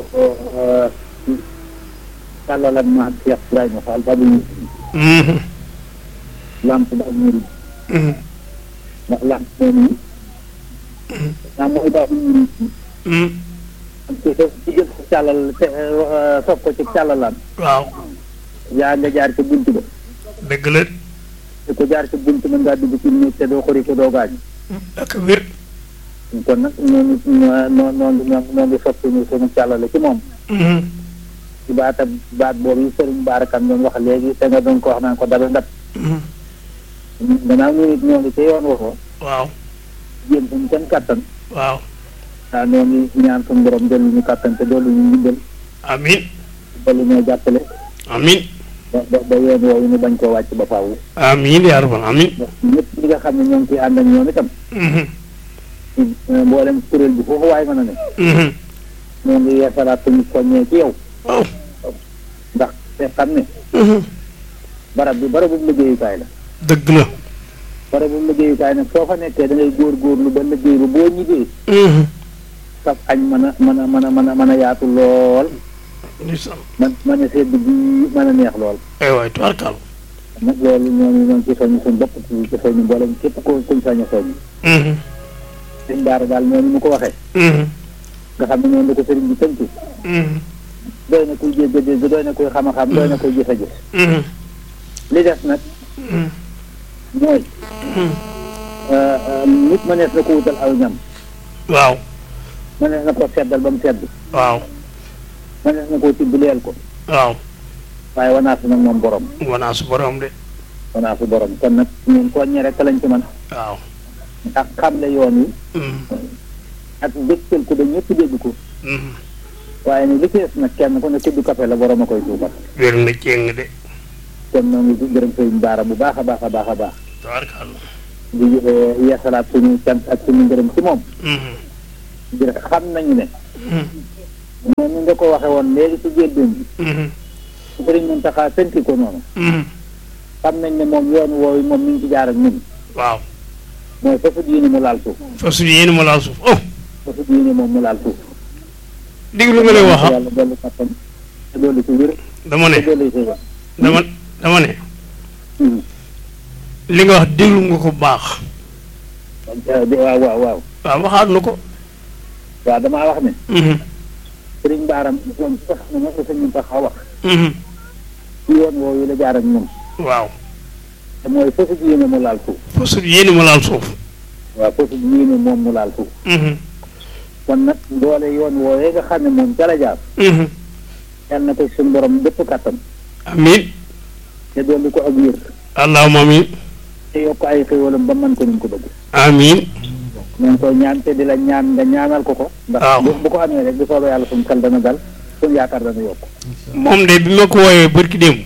sàllalan ma ak Cheikh Ibrahima Fall babu ñu Mhm, lamp ba ñuri mhm, ndax lamp moom yi naa mooy babu ñuri mhm. ci sa ci jël sa càllal te sof ko ci càllalaan waaw yaa nga jaar ca bunt ba dëgg la te ko jaar ca bunt mën ngaa dugg ci néeg te doo xori ko doo gaañ ak wér kon nag noonu noonu noonu noonu ngi soppi ñu sunu càllale ci moom Mhm, ci baata baat boobu yi sëriñ Baarakan doon wax léegi te nga doon ko wax naan ko dara ndat mhm. gannaaw ñu nit ñoo ngi ci yoon waxoo waaw jéem suñu kenn kattan waaw waaw ñoo ngi ñaan suñu borom dolli ñu kattan te dolli ñu ndimbal amin dolli ñoo jàppale amin ba ba ba yoon woowu ñu bañ koo wàcc ba faaw amin yaa rabbal amin ndax ñëpp ñi nga xam ne ñoo ngi ciy ànd ak ñoom itam Mhm, ci mboolem kuréel bi foofu waay mën a ne mhm. ñoo ngi yeesalaat suñu soññee ci yow waaw ndax te xam ne Mhm. barab bi barabu liggéeyukaay la dëgg la barabu liggéeyukaay nag soo fa nekkee da ngay góorgóorlu ba liggéey ba boo ñibbee Mhm. saf añ mën a mën a mën a mën a mën a yaatu lool ndeysaan man mën a sedd bi mën a neex lool ay waay tubaarkàll nag loolu ñooñu ñoo ngi ci soññ suñu bopp ci ci soññ mboolem képp ko kuñ sañ a soññ Mhm, sëñ Daara daal noonu mu ko waxee mhm, nga xam ne noonu la ko sëriñ bi tënk mhm, doy na kuy jégg dégg doy na kuy xam a xam doy na kuy gis a gis mhm, li des nag mhm, mooy mhm. nit mënees na ko wutal aw ñam waaw mënees na ko seddal ba mu sedd waaw mënees na koo tibb leel ko waaw waaye wanaasu nag moom borom wanaa su borom de wanaasu borom kon nag ñun soññe rek lañ ci mën waaw ak xamle yoon wi Mhm. ak dégtal ko ba ñëpp dégg ko Mhm. waaye nag li ci des nag kenn ku ne tudd kafe la borom a koy suubat wér na jéng de kon noo ngi gërëm sëriñ Baara bu baax a baax a baax a baax tabarkàlla di yeesalaat suñu cant ak suñu ngërëm ci moom Mhm. di xam nañu ne Mhm. moom ni nga ko waxe woon léegi ci jéddum bi Mhm. sëriñ Muntaxa fenti ko noonu Mhm. xam nañ ne moom yoon woowu moom mi ngi ci jaar ak ñun waaw mooy foofu diine mu laal suuf fas yéene ma laal suuf oh foofu diine moom mu laal suuf diglu nga lay wax ah yàlla dolli kattan te dolli ci wér dama te ne dolli ci wér dama dama ne Mhm. li nga wax déglu nga ko baax waaw waaw waaw waaw waxaat na ko waaw damaa wax ne Mhm. sëriñ Baaram moom sax ne moom la sëñ Muntaxa wax Mhm. ci yoon woowu la jaar ak ñun waaw te mooy foofu diine mu laal suuf fas yéene ma laal suuf waaw foofu diine moom mu laal suuf Mhm. kon nag doole yoon woowee nga xam ne moom ca la jaar Mhm. yal na ko suñu borom dëpp kattan amiin te dolli ko ak wér allahumma amiin te yokk ay xéwalam ba mën ko ni mu ko bëgg amiin ñu ngi koy ñaan te di la ñaan nga ñaanal ko ko ndax waaw. bu bu ko amee rek bu soobee yàlla suñu xel dana dal suñu yaakaar dana yokk moom de bi ma ko wooyee bërki démb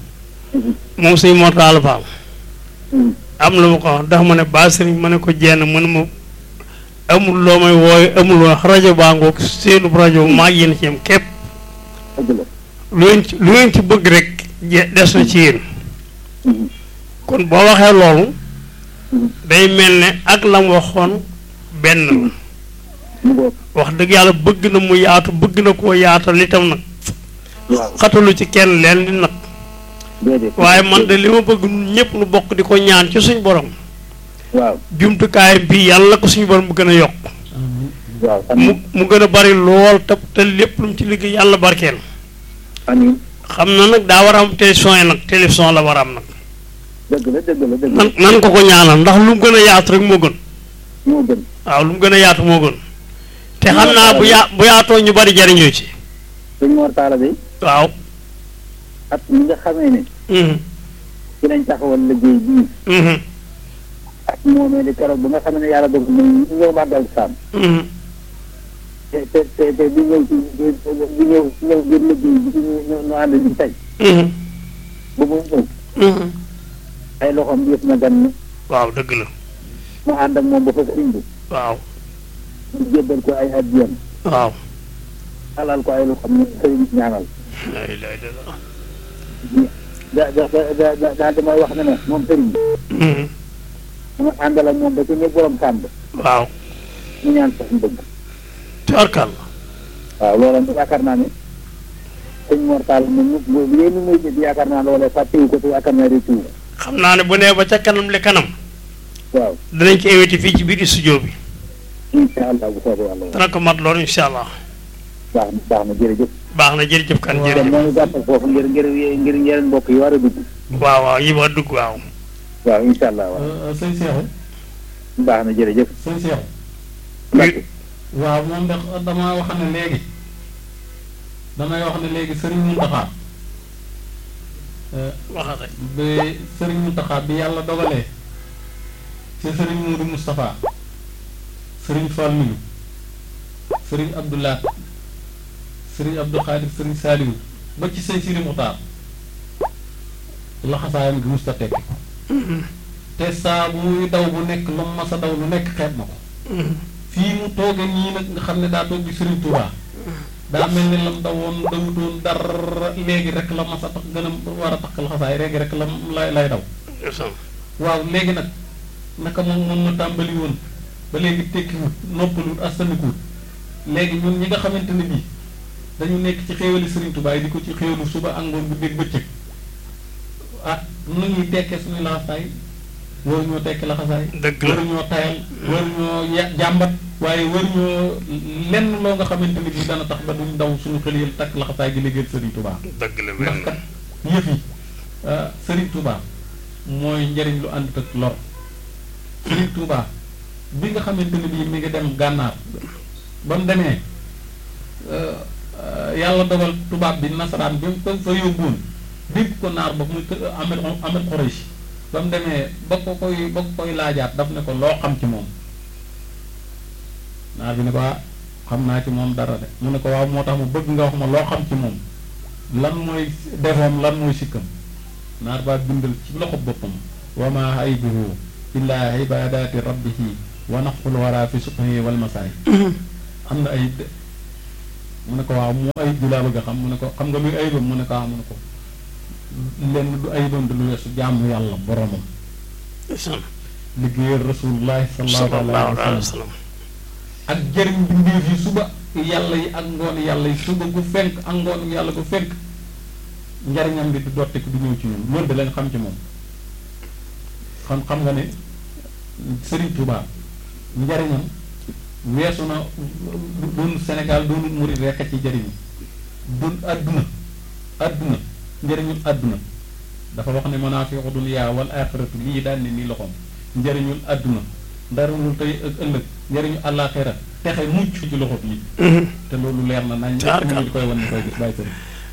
moom sëñ Mortala Fall Mhm. am lu ma ko wax ndax ma ne ba sëriñ ma ne ko jenn mën ma amul loo may wooye amul wax rajo baa ngoog seenu rajo maa ngi yéen ci yam képp dëgg la lu ngeen ci lu ngeen ci bëgg rek je- des na ci yéen Mhm. kon boo waxee loolu Mhm. day mel ne ak la mu waxoon benn la mu ngoog wax dëgg yàlla bëgg na mu yaatu bëgg na koo yaatal itam nag waaw xatalu ci kenn leen di nag déedéet waaye man de li ma bëgg ñun ñëpp nu bokk di ko ñaan ci suñ borom waaw jumtukaayam bi yàlla ko suñu borom mu gën a yokk waaw mu amiin mu gën a bari lool te te lépp lu mu ci liggéey yàlla barkeel amiin xam na nag daa war a am télévision yi nag télévision la war a am nag dëgg la dëgg la dëgg la nan nan ko ko ñaanal ndax lu mu gën a yaatu rek moo gën moo gën waaw lu mu gën a yaatu moo gën te xam naa bu yaa bu yaatoo ñu bari jariñoo ci suñ Mor Talla bi waaw at mi nga xamee ne mhm ci lañ taxawal liggéey bii mhm ak moomee di keroog ba nga xam ne yàlla dog mu ñëw màggal saam mhm te te te te di ñëw ci di ñëw ñëw ngir liggéey bi ñu ñu ñu ànd di tey mhm ba mu ñëw mhm ay loxoom yëpp na gan ni waaw dëgg la mu ànd ak moom ba fa sëriñ bi waaw ñu jébbal ko ay addiyam waaw alal ko ay loxoom ne sëriñ bi ñaanal la ilaha illallah da da da da daal damay wax ne ne moom sëriñ bi mhm mu àndal ak moom ba ci ne borom sàmb waaw mu ñaan sax mu bëgg tubarkal waaw loola nag yaakaar naa ne sëñ Mor Talla moom mu bu yéen muy jël yaakaar naa loola fàttewu ko te yaakaar naa réccu ko xam naa ne bu nee ba ca kanam li kanam waaw danañ ko invité fii ci biir studio bi incha allah bu soobee yàlla dana ko mat loolu incha allah baax na baax na jërëjëf baax na jërëjëf kan kon jërëjëf moo ngi gàttal foofu ngir ngir ngir yeneen mbokk yi war a dugg waaw waaw yi ma dugg waaw waaw incha allah waaw sëñ Seexu baax na jërëjëf sëñ Seexu Mbacke waaw moom de damaa wax ne léegi damay wax ne léegi sëriñ Muntaxa waxate bi sëriñ Muntaxa bi yàlla dogalee ci sëriñ Muudu Moustapha sëriñ Fallilu sëriñ Abdoulaat sëriñ Abdou Xaadir sëriñ Saaliwu ba ci sëñ Siri Muxtaar laxasaayam gi musta tekki ko te saa bu muy daw bu nekk lu mu mas a daw lu nekk xeeb na ko fii mu tooge nii nag nga xam ne daa toog di Sëriñ Tuubaa daa mel ni lam dawoon dawutoon dara léegi rek la mas a tax gën a war a tax laxasaay léegi rek la lay lay daw waaw léegi nag naka moom moom ma tàmbali woon ba léegi tekkiwut noppaluwut astanikuwut léegi ñun ñi nga xamante ne bii dañu nekk ci xéewali Sëriñ Tuubaa yi di ko ci xéewalu suba ak ngoon bu dégg bëccëg ah nu ñuy tekkee suñu laxasaay waru ñoo tekki laxasaay dëgg la waru ñoo tayal waru ñoo ya jàmbat waaye waru ñoo lenn loo nga xamante ne bii dana tax ba duñ daw suñu xel yi takk laxasaay gi liggéeyal Sëriñ Tuubaa dëgg la ndax kat yëf yi ah, Sëriñ Tuubaa mooy njariñ lu ànd ak lor Sëriñ Tuubaa bi nga xamante ne bii mi ngi dem gànnaar ba mu demee euh, euh, yàlla dogal tubaab bi nasaraan bi mu ko fa yóbbuwoon dénk ko naar ba muy kë- Ahmed Ahmed Khoraichi ba mu demee ba ko koy ba ko koy laajaat daf ne ko loo xam ci moom naar bi ne ko ah xam naa ci moom dara de mu ne ko waaw moo tax mu bëgg nga wax ma loo xam ci moom lan mooy defoom lan mooy sikkam naar baa bindal ci loxo boppam wa ma aybuhu illa ibadati rabbihi wa naful wara fi subhi wal masaay am na ayib de mu ne ko waaw mu ayib bi laa bëgg a xam mu ne ko xam nga luy ayibam mu ne ko waaw mu ne ko lenn du ayibam du lu weesu jaamu yàlla boromam liggéeyal rasulullahi sallallahu alayhi wa sallam ak jëriñ mbindeef yi suba yàlla yi ak ngoon yàlla yi suba gu fenk ak ngoon yàlla gu fenk njariñam bi du dottiku du ñëw ci ñun loolu da leen xam ci moom xam xam nga ne Serigne Touba njariñam weesu na doon Sénégal doonu murid rekk a ci jëriñu doon àdduna àdduna njëriñul àdduna dafa wax ne manaafiu dunya wal axiratu lii daan ne nii loxoom njëriñul àdduna ndarul tey ak ëllëg njëriñu àllaaxira texe mucc ci loxo bi te loolu leer na nañ ñëpp ñu koy wan ni koy gis bàyyi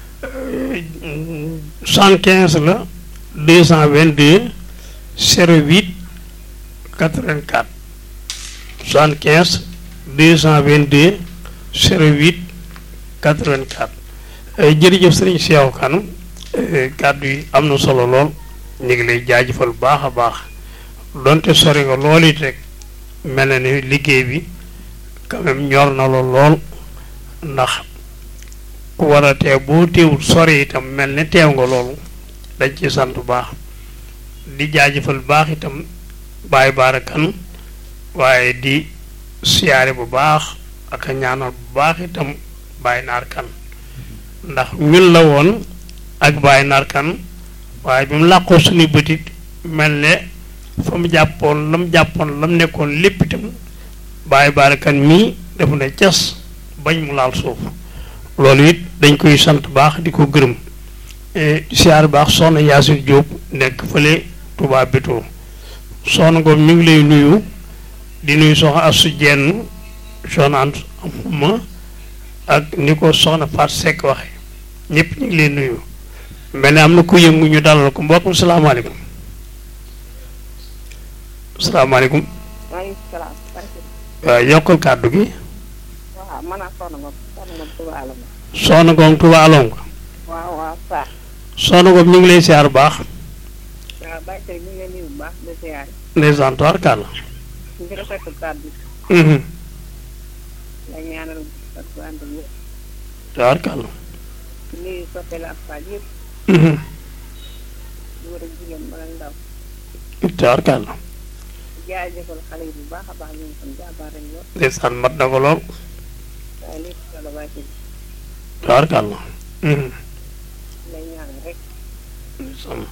sëriñ cent quinze la deux cent vingt deux zéro huit quatre vingt quatre soixante quinze deux cent vingt deux zéro huit quatre vingt quatre jërëjëf sëriñ Cheikh Kane kàddu yi am na solo lool ñu ngi lay jaajëfal baax a baax donte sori nga lool it rek mel na ni liggéey bi quand même ñor na la lool ndax ku war a teew boo teewul sori itam mel ni teew nga loolu dañ ci sant bu baax di jaajëfal baax itam bàyyi baara kan waaye di siyaare bu baax ak a ñaanal bu baax itam bàyyi naar kan ndax ñun la woon ak bàyyi naar kan waaye bi mu làqoo suñu bëtit mel ne fa mu jàppoon la mu jàppoon la mu nekkoon lépp itam bàyyi baara kan mii dafa ne cas bañ mu laal suuf loolu it dañ koy sant baax di ko gërëm siyaar baax soxna Yaasin Jóob nekk fële Touba Bétto soxna Ngom mi ngi lay nuyu di nuyu soxna Asu Jenn soxna Ant ma ak ni ko soxna Faat Sekk waxe ñëpp ñu ngi lay nuyu mel ne am na ku yëngu ñu dalal ko mbokkum salaamaaleykum salaamaaleykum waaleykum salaam. waaw yokkal kàddu gi waaw man ak soxna Ngom soxna Ngom Touba Alom. soxna Ngom Touba Alom ko waaw waaw saa. soxna Ngom ñu ngi lay siyaar bu baax waaw Baye Sëriñ ñu ngi leen nuyu bu baax di siyaare. ndeysaan tubaarkàlla ñu ngi rafetlu kàddu mhm la ñaanal ak bu ànd ak yëpp. tubaarkàlla nuyu soppeel ak Fall yëpp mhm góor ak jigéen mag ak ndaw. tubaarkàlla jaajëfal xale yi bu baax a baax ñoom tam jàmbaar lañ lool ndeysaan mat na ko lool waaye lépp solo Baye Sëriñ tubaarkàlla mhm lay ñaanal rek ndeysaan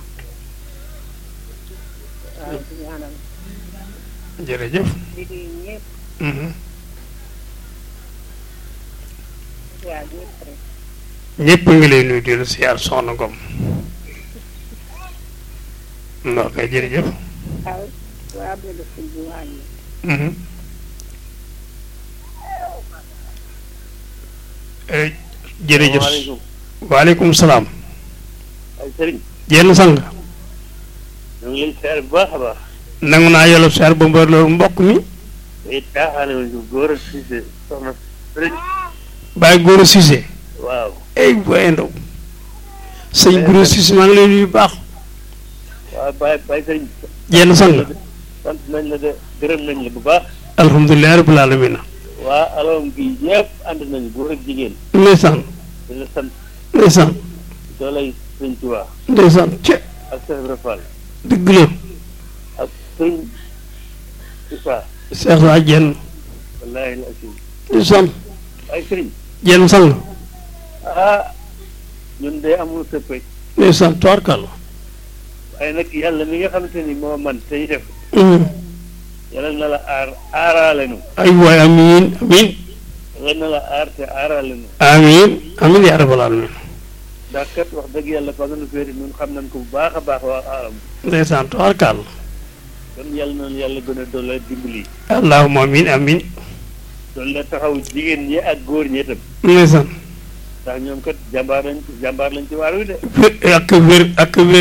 waaw di ñaanal jërëjëf di nuyu ñëpp mhm di siyaar ñëpp rek ñëpp a ngi lay nuyu di la siyaar soxna Ngom noo koy jërëjëf waaw waa Abdou Sëñ bi waa ñu mhm Eh, jërëjëf salaamaaleykum waaleykum salaam ay sëriñ jenn sang ñu ngi lay seer bu baax a baax nangu naa yolu seer ba mbër loolu mbokk mi it caaxaane wu ñu góor a siise soxna sëriñ bàyyi góor a Cissé waaw ey booy ndaw sëñ góor a Cissé maa ngi lay nuyu bu baax waaw bàyyi bàyyi sëriñ jenn sang sant nañ la de gërëm nañ la bu baax alhamdulilah rabbil alamin waa alom gi yëpp ànd nañu góor ak jigéen ndeysaan di la sant ndeysaan doolay sëriñ Tuubaa ndeysaan ce ak Cheikh Ibra Fall dëgg la ak sëriñ Issa Cheikh saa jenn wallaahi la asim ndeysaan ay sëriñ jenn sang ah ñun de amul sëppe ndeysaan toorkal waaye nag yàlla mi nga xamante ni moo man tey def Mhm. yàlla na la aar aaraale nu ay waay amiin amiin yàlla na la aar te aaraale nu amiin amiin yaa rabbal alamin ndax kat wax dëgg yàlla fa nga nu féeri ñun xam nañ ko bu baax a baax waa aaram ndeysaan toorkal kon yàlla na yàlla gën a doole dimbali allahumma amiin amiin doole taxaw jigéen ñi ak góor ñi itam ndeysaan ndax ñoom kat jàmbaar lañ jàmbaar lañ ci waar wi de wér ak wér ak wér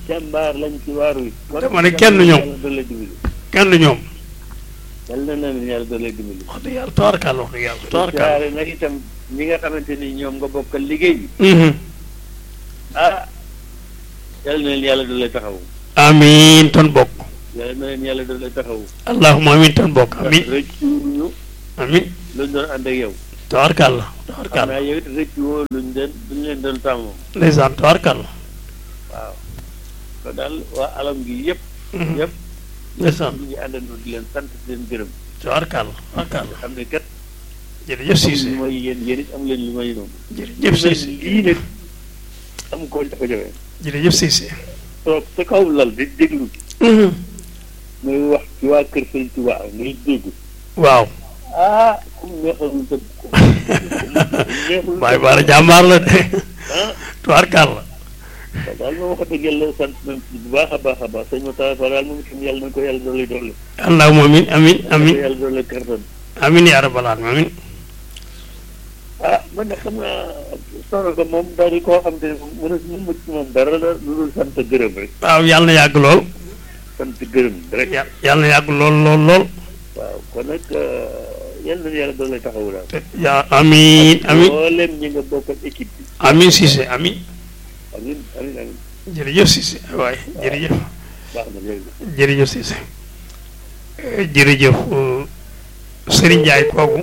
jàmbaar lañ ci waaru yi. dama ne kenn ñoom. yàlla doole dimbali. kenn ñoom yal na leen yàlla doole dimbali. wax dëgg yàlla tawarkal wax dëgg yàlla tawarkal jaare nag itam ñi nga xamante ni ñoom nga bokkal liggéey bi. Mhm. ah yal na leen yàlla doole taxawu. amiin tan bokk yal na leen yàlla doole taxawu. allahumma amiin tan bokk amiin rëccu ñu amiin luñ doon ànd ak yow. tawarkal la xam tawarkal naa yow it rëccu woo luñ leen luñ leen doon tàmmoo. ndeysaan tawarkal waaw kon daal waa alam gi yëpp. yëpp ndeysaan ñu ngi àndandoo di leen sant di leen gërëm. tawarkal tawarkal xam ne kat. jërëjëf Cissé li mooy yéen yéen it am leen lu may noonu. jërëjëf Cissé lii nag am ko dafa jafe. jërëjëf Cissé toog sa kaw lal di déglu muy wax ci waa kër Sëñ Tuubaa ngay dégg. waaw ah kum neexalul sa neexul Baye Bara jàmbaar la de ah tawarkal la waaw daal moom wax dëgg yàlla sant nañ ci bu baax a baax a baax sëñ Moussa Fall daal moom itam yàlla na ko yàlla doole doole. allahumma amiin amiin amiin yàlla doole kàttan. amiin yaa rabbal aalamiin amiin ah man de xam naa soxna ko moom daal di koo xam te ne moom mën a mu mucc moom dara la lu dul sant gërëm rek waaw yàlla na yàgg lool sant gërëm rek. yà- yàlla na yàgg lool lool lool waaw kon nag yàlla na yàlla doole taxawu daal. te yaa amiin amiin mboolem ñi nga bokkal équipe bi. amiin Cissé amiin amiin amiin amiin jërëjëf Cissé waay jërëjëf baax na jërëjëf. jërëjëf Cissé jërëjëf Serigne Ndiaye kooku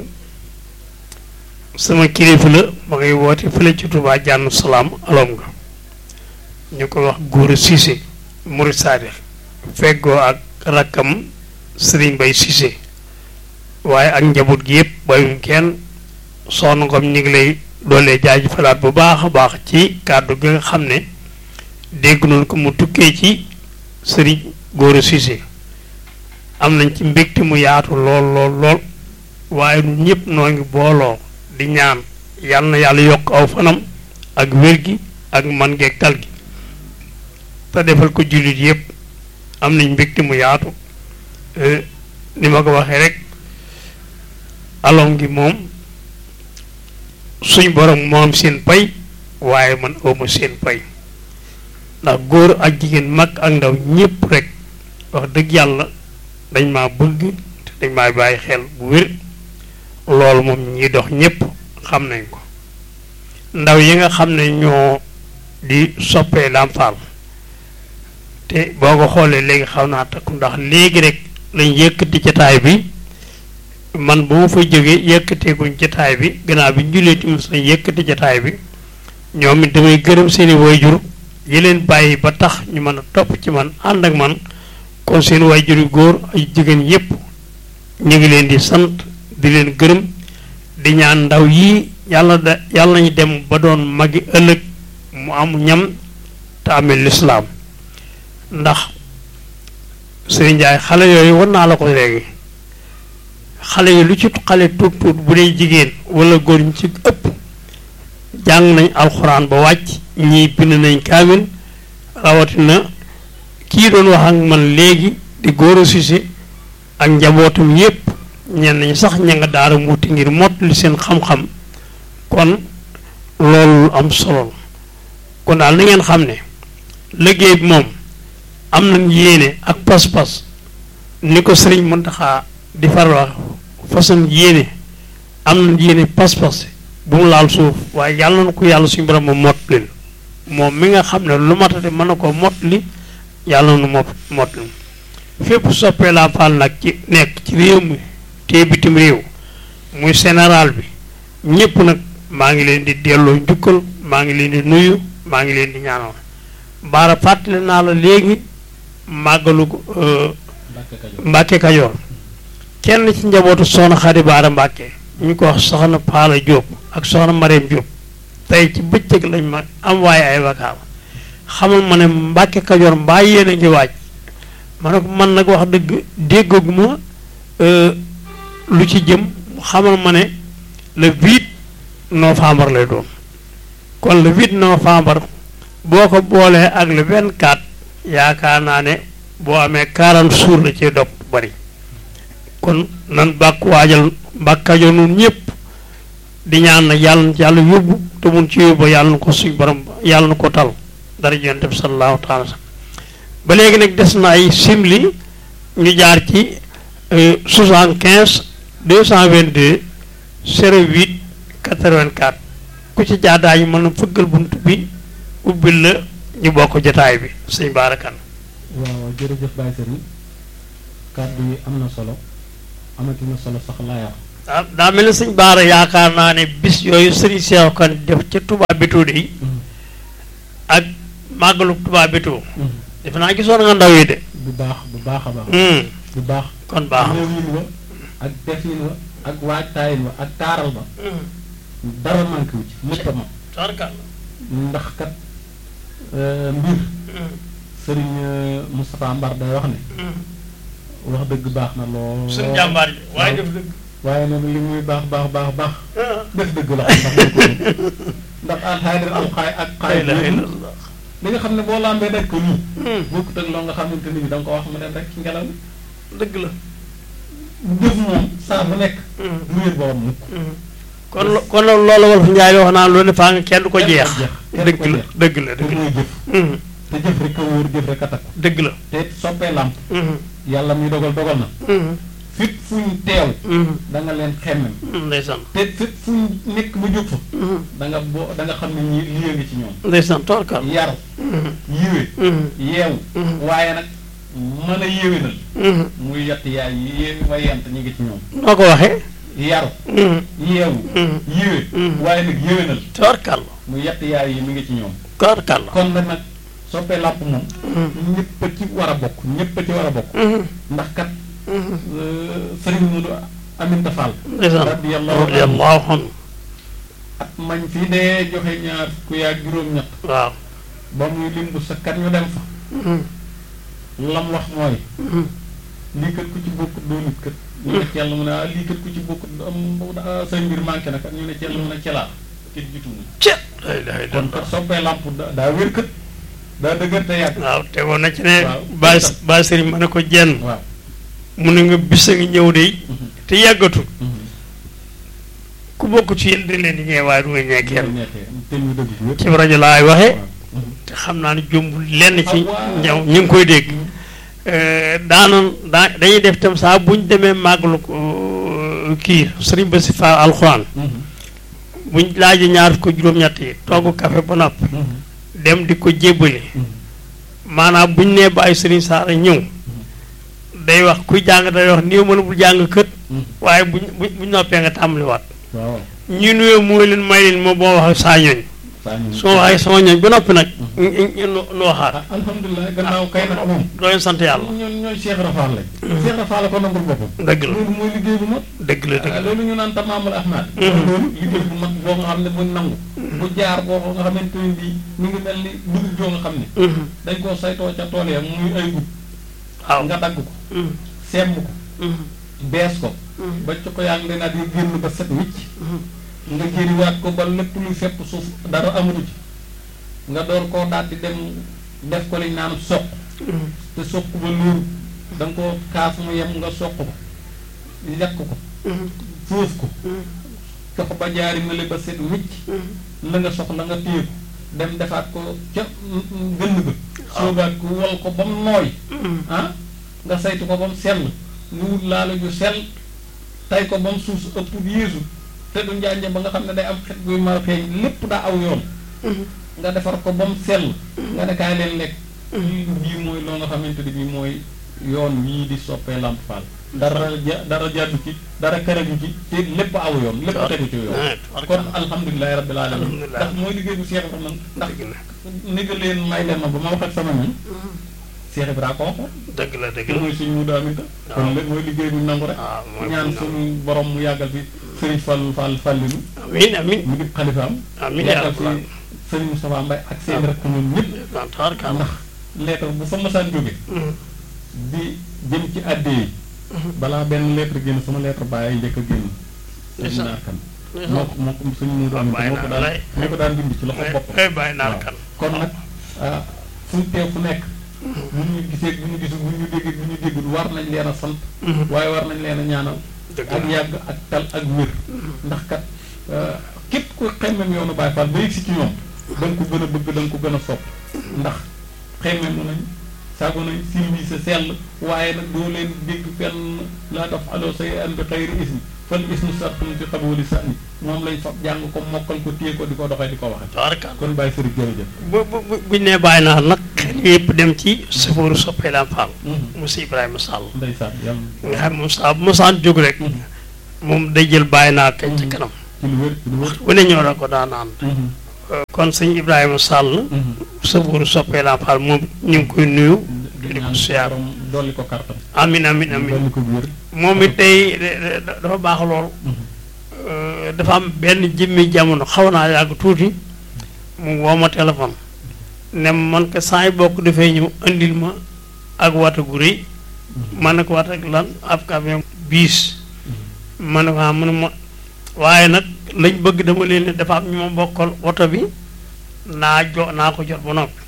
sama kilifa la ma ngay woote fële ci Touba jànn salaam alom nga ñu ko wax Gora Cissé Murid Saadix feggoo ak rakkam Serigne Bay Cissé waaye ak njaboot gi yëpp bayum kenn soxna Ngom ñu ngi lay doolee jaajëfalaat bu baax a baax ci kàddu gi nga xam ne dégg noonu ko mu tukkee ci Serigne Gora Cissé am nañ ci mbégte mu yaatu lool lool lool waaye ñun ñëpp noo ngi booloo di ñaan yal na yàlla yokk aw fanam ak wér gi ak man geeg tal gi te defal ko jullit yëpp am nañ mbégte mu yaatu Eh, ni ma ko waxee rek alom gi moom suñ borom moom seen pay waaye man awma seen pay ndax góor ak jigéen mag ak ndaw ñëpp rek wax dëgg yàlla dañ maa bëgg te dañ maa bàyyi xel bu wér loolu moom ñiy dox ñëpp xam nañ ko ndaw yi nga xam ne ñoo di soppee Lamp Fall te boo ko xoolee léegi xaw naa takku ndax léegi rek lañ yëkkati jataay bi man bu ma fa jógee yëkkateeguñ jataay bi gannaaw bi ñu julee timis lañ yëkkati jataay bi ñoom it damay gërëm seeni wayjur yi leen bàyyi ba tax ñu mën a topp ci man ànd ak man kon seen wayjur yu góor ay jigéen yépp ñu ngi leen di sant di leen gërëm di ñaan ndaw yii yàlla da yàlla nañu dem ba doon magi ëllëg mu am ñam te amee lislaam ndax Sëriñ Njaay xale yooyu war naa la ko léegi xale yi lu ci xale tuut tuut bu dee jigéen wala góor ñu ci ëpp jàng nañ alxuraan ba wàcc ñii bind nañ kaamil rawatina kii doon wax ak man léegi di Gora Cissé ak njabootum yépp ñenn ñi sax ña nga daara muuti ngir mott li seen xam-xam kon loolu am solo la kon daal na ngeen xam ne liggéey bi moom am nañ yéene ak pas-pas ni ko sëriñ Muntaxa di faral wax façon yéene am nañ yéene pas-pas bu mu laal suuf waaye yàlla na ko yàlla suñu borom moom mott li moom mi nga xam ne lu matate mën na ko mott li yàlla na mot mott li fépp soppee Lamp Fall nag ci nekk ci réew mi te bitim réew muy général bi ñëpp nag maa ngi leen di delloo njukkal maa ngi leen di nuyu maa ngi leen di ñaanal baara fàttali naa la léegi màggalu euh, Mbàkke Kajoor kenn ci njabootu soxna Xadi Baara Mbàkke ñu ko wax soxna Paala Jóob ak soxna Mareem Jóob tey ci bëccëg lañ ma am waaye ay vakaam xamal ma ne Mbàkke Kajoor mbaa yéen a ngi waaj ma ne ko man nag wax dëgg déggaguma euh, lu ci jëm xamal ma ne le 8 novembre lay doon kon le 8 novembre boo ko boolee ak le 24 yaakaar naa ne boo amee 40 jours la ci dog bari kon nan bàkk waajal mbàkkajo nun ñëpp di ñaan nag yàlla na ci yàlla yóbbu te mun ci yóbbu yàlla na ko suñ borom yàlla na ko tal dara yonent bi sallallahu taala ba léegi nag des na ay simli ñu jaar ci soixante quinze deux cent vingt deux zéro huit quatre vingt quatre ku ci jaar daañu mën a fëggal bunt bi ubbil la ñu bokk jotaay bi sëñ baarakan waaw jërëjëf Baye Serigne kàddu yi am na solo amati na solo sax laa yàq daa daa mel ni sëñ baara yaakaar naa ne bis yooyu sëriñ Seex Kan def ca Touba Bétou de ak màggalu Touba Bétou defe naa gisoon nga ndaw yi de bu baax bu baax a baax Hmm, bu baax kon baax na réewin wa ak defin wa ak waajtaayin wa ak taaral ba dara manqué wu ci lépp a ma tarkal ndax kat euh, mbir sëriñ euh, Moustapha Mbar day wax ne wax dëgg baax na lool suñu jàmbaar ji waaye def dëgg waaye nag li muy baax baax baax baax def dëgg la xam ndax ko ndax alxaydir alxaay ak la xaay ilaha illallah li nga xam ne boo lambee daj ko nii bokkut ak loo nga xamante ni bi da nga ko wax mu dem rek ci ngelaw li dëgg la jëf moom saa bu nekk du wér borom mukk kon lo- kon loolu wolof Njaay wax naan lu ne faa nga kenn du ko jeex kenn du dëgg ko la jeex. dëgg la te dëgg la mooy jëf Mhm, te jëf rek a wóor jëf rek a takk dëgg la te soppee làmp Mhm, yàlla muy dogal dogal na mhm, fit fuñ teew mhm, da nga leen xemmem ndeysaan te fit fuñ nekk ba jóg fa Mhm, da nga boo da nga xam ne ñi lii ngi ci ñoom ndeysaan torkal yaru Mhm, yiwe mhm, yeewu Mhm. waaye nag mën a yéwénal mhm. muy yett yaay yi yéewi wa yent ñi ngi ci ñoom noo ko waxee yaru Mhm, yeewu mhm. yiwe Mhm. waaye nag yéwénal torkal muy yett yaay yi mi ngi ci ñoom torkal kon nag nag soppee làmp moom Mhm, ñëpp a ci war a bokk ñëpp a ci war a bokk mhm, ndax kat mhm. sëriñ Mudu Aminta Fall ndeysaan radiyallahu anhu radiyallahu anhu at mañ fi dee joxe ñaar ku yaa juróom-ñett waaw ba muy lim bu sakkat ñu dem fa Mhm, lam wax mooy mhm. lii kat ku ci bokkut doo nit kat ñu ne cell mu ne ah lii kat ku ci bokkut am ah, sa mbir manqué na kat ñu ne cell mu ne celaa kit jitu mu Cë la ilaha kon illallah kat soppee làmp da- daa wér kat daa dëgër te yàgg waaw tegoon na ci ne Waaw. baay baay sëriñ ma ne ko jenn waaw mu ne nga bis a ngi ñëw de Mhm. te yàggatul Mhm. ku bokk ci yéen dañ leen di ñëwee waaye du nga ñee kenn Loolu nekkee te ñu dëgg ko wér ci rajo laay waxee waaw Mhm. te xam naa ne jombul lenn ci Ah, waaw. ñëw ñu ngi koy dégg daanoon daa dañuy def tam saa bu ñu demee màggalu ko kii sëriñ ba si fa alxuraan Mhm. buñ laajee ñaar ko juróom-ñett yi togg café ba nopp Mhm. dem di ko jébbali Mhm. maanaam buñ nee ba ay sëriñ saara ñëw day wax kuy jàng day wax néew mën a bul jàng kët Mhm. waaye buñ buñ buñ noppee nga tàmbaliwaat waaw ñu nuyoo mooy leen may leen moo boo wax ak saa ñooñ saa ñu su ma waxee sama ñooñ ba noppi nag ñu ñu nu waxaat ah alhamdulilah gannaaw kay nag moom dooleen sant yàlla ñoom ñooy Cheikh Rafal lañ Cheikh Rafal la ko nangul boppam dëgg la loolu mooy liggéey bu mat dëgg la dëgg ah, la loolu ñu naan tamaamul ahmad Mhm. loolu liggéey bu mat boo nga xam ne bu nangu bu jaar boo nga xamante ne bii mi ngi mel ni dugub joo nga xam ne Mhm. dañ koo saytoo ca tool ya muy ay gub waaw nga dagg ko Mhm. semb ko Mhm. bees ko Mhm. ba ci ko yaa ngi leen di génn ba set wicc Mhm. nga jëriwaat ko ba lépp luy fepp suuf dara amatu ci nga door koo daal di dem def ko liñ naan soq Mhm. te soq ba luur da nga koo kaas mu yem nga soq ko lekk ko Mhm. foof ko Mhm. cox ba jaari mele ba set wicc Mhm. la nga soxla nga téye ko dem defaat ko ca gënn ba soogaat ko wol ko ba mu nooy Mhm. ah nga saytu ko ba mu sell nga wut laala ju sell tay ko ba mu suuf ëpp yéesu te du njànje ba nga xam ne day am xet guy mar xeeñ lépp daa aw yoon Mhm. nga defar ko ba mu sell nga ne kaay leen lekk lii bii mooy loo nga xamante ni bii mooy yoon wii di soppee Lamp Fall dara ja dara jàddu ci dara karaju ci te lépp aw yoon lépp tegu ci yoon Ah, kon alhamdulilahi rabbil alamin Alhamdulilah. ndax mooy liggéey bu Cheikh Ibrahima ndax dëgg la ni nga leen may leen ma ba ma wax ak sama ñun Cheikh Ibrahima ko waxoon dëgg la dëgg te la mooy suñu mu daamita kon lépp mooy liggéey bu nangu rek waaw mooy ñaan bu suñu borom mu yàggal fi Serigne Fall Fall Fallinu amiin amiin mu di xalifaam amiin yaa yàggal rabbal fi Serigne Moustapha Mbaye ak seen rek ñoom ñëpp aalamiin tabarkalla ndax lettre bu fa masaan jóge Mhm. di jëm ci àdde yi balaa benn lettre génn sama lettre bàyyi njëkk a génn Ndeysaan. naar kan Ndeysaan. moo ko moo ko suñu mu doon bàyyi moo ko naa daan lay. moo ko daan bind ci loxo boppam eh bàyyi naar waaw. kan kon nag ah fu ñu teew fu nekk bu ñu gisee bu ñu gisul bu ñu déggee bu ñu déggul war nañ leen a sant Mhm. waaye war nañ leen a ñaanal dëgg ak la yàgg ak tal ak wér ndax kat ah, képp ku xemmem yoonu Baay Faal ba yëg si ci ñoom da nga ko gën a bëgg da nga ko gën a sopp ndax xemmem nañ sago nañ civilisé sell waaye nag doo leen dégg fenn laa taf aloo say an bi xayri ismi fan ismu sartum ci xaboli sànni moom lañ fa jàng ko mokkal ko téye ko di ko doxee di ko waxe tabarkalla kon bàyyi sëriñ jërëjëf bu bu bu buñ nee bàyyi naa nag xel yëpp dem ci safooru soppee laan Fall monsieur Ibrahima Sall ndeysaan yàlla nga xam moom saa bu mosaan jóg rek moom day jël bàyyi naa kañ ci kanam ci lu wér ci lu wér wane ñoo la ko daan naan kon sëñ Ibrahima Sall safooru soppee laan Fall moom ñu ngi koy nuyu di di ko ñaan siyaar borom dolli ko kartam amin amin amin dolli ko wér moom it tey de- de- dafa baax lool Euh, dafa am benn jëmmi jamono xaw naa yàgg tuuti mu woo ma téléphone ne ma man ko saa yi bokk dafay ñëw andil ma ak wata gu rëy ma ne ko wat ak lan ab camion biis ma ne ko ah mu ne ma waaye nag lañ bëgg dama leen ne dafa am ñu ma bokkal oto bi naa jo naa ko jot ba noppi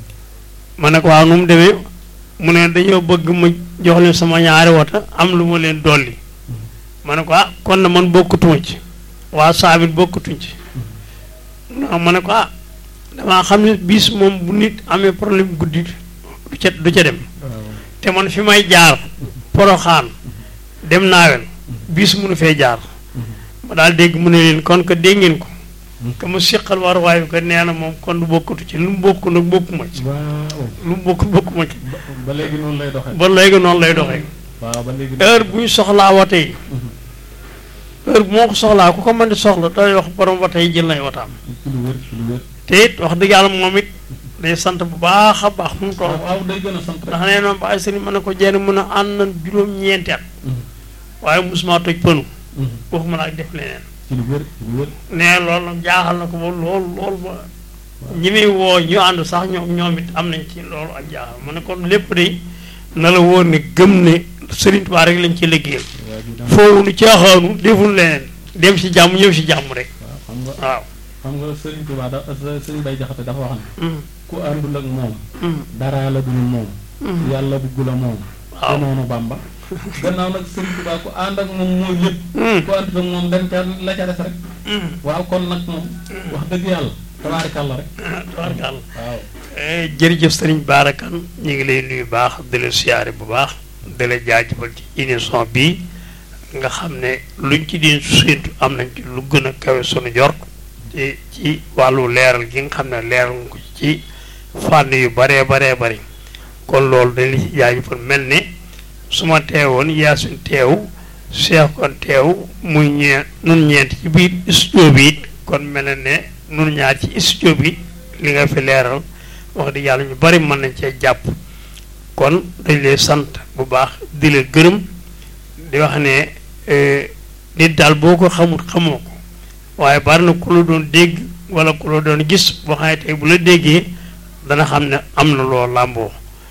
ma ne ko waaw nu mu demee mu ne dañoo bëgg ma jox leen sama ñaari wata am lu ma leen dolli ma ne ko ah kon na man bokkutuma ci waa saabit bokkutuñ ci non ma ne ko ah damaa xam ne bis moom bu nit amee problème guddi du ca du ca dem te man fi may jaar poroxaan dem naawel bis munu fee jaar ma daal dégg mu ne leen kon que dégg ngeen ko que mu siqal war waayu ko nee na moom kon du bokkutu ci lu mu bokk nag bokkuma ci waaw lu mu bokk bokkuma ci ba ba léegi noonu lay doxee ba léegi noonu lay doxee waaw ba léegi heure bu ñu soxlaa wate yi heure bu moo ko soxlaa ku ko mën di soxla day wax borom wate yi jël nay wataam ci lu wér ci lu wér te it wax dëgg yàlla moom it day sant bu baax a baax fu mu toll waaw waaw day gën a sant rek ndax nee noonu ba ay sëriñ mën na ko jenn mën a ànd na juróom-ñeenti at waaye musuma toj pënu waxuma la ak def leneen ci lu wér ci lu wér nee loolu nag jaaxal na ko ba lool lool ba ñi muy woo ñu ànd sax ñoom ñoom it am nañ ci loolu ak jaaxal ma ne kon lépp de na la wóor ne gëm ne Sëriñ Tuubaa rek lañ ci liggéeyal waa ji dama foofu nu caaxaanu deful leneen dem si jàmm ñëw si jàmm rek waaw xam nga waaw xam nga Sëriñ Tuubaa da Sëriñ Bay Jaxate dafa wax ne Mm, ku àndul ak moom mm, dara la dul moom mm. yàlla bugg la moom waaw te noonu Bàmba gannaaw nag Sëriñ Tuubaa ku ànd ak moom mooy lépp Mm, ku àndul ak moom dañ ca la ca des rek mm. waaw kon nag moom wax dëgg yàlla tabaarikàlla rek tabarkàlla waaw Eh, jërëjëf sëriñ Baarakan ñu ngi lay nuyu baax di la siyaare bu baax di la jaajëfal ci émission bii nga xam ne luñ ci di séentu am nañ ci lu gën a kawe sunu jort ci ci wàllu leeral gi nga xam ne leeral nga ko ci fànn yu baree baree bari kon loolu dañ la ci jaajëfal mel ne su ma teewoon yaasin teew seex kon teew muy ñee nun ñeent ci biir studio bi it kon mel na ne nun ñaar ci studio bi li nga fi leeral wax dëgg yàlla ñu bari mën nañ cee jàpp kon dañ lay sant bu baax di la gërëm di wax ne eh, nit daal boo ko xamul xamoo ko waaye bari na ku la doon dégg wala ku la doon gis boo xam ne tey bu la déggee dana xam ne am na loo làmboo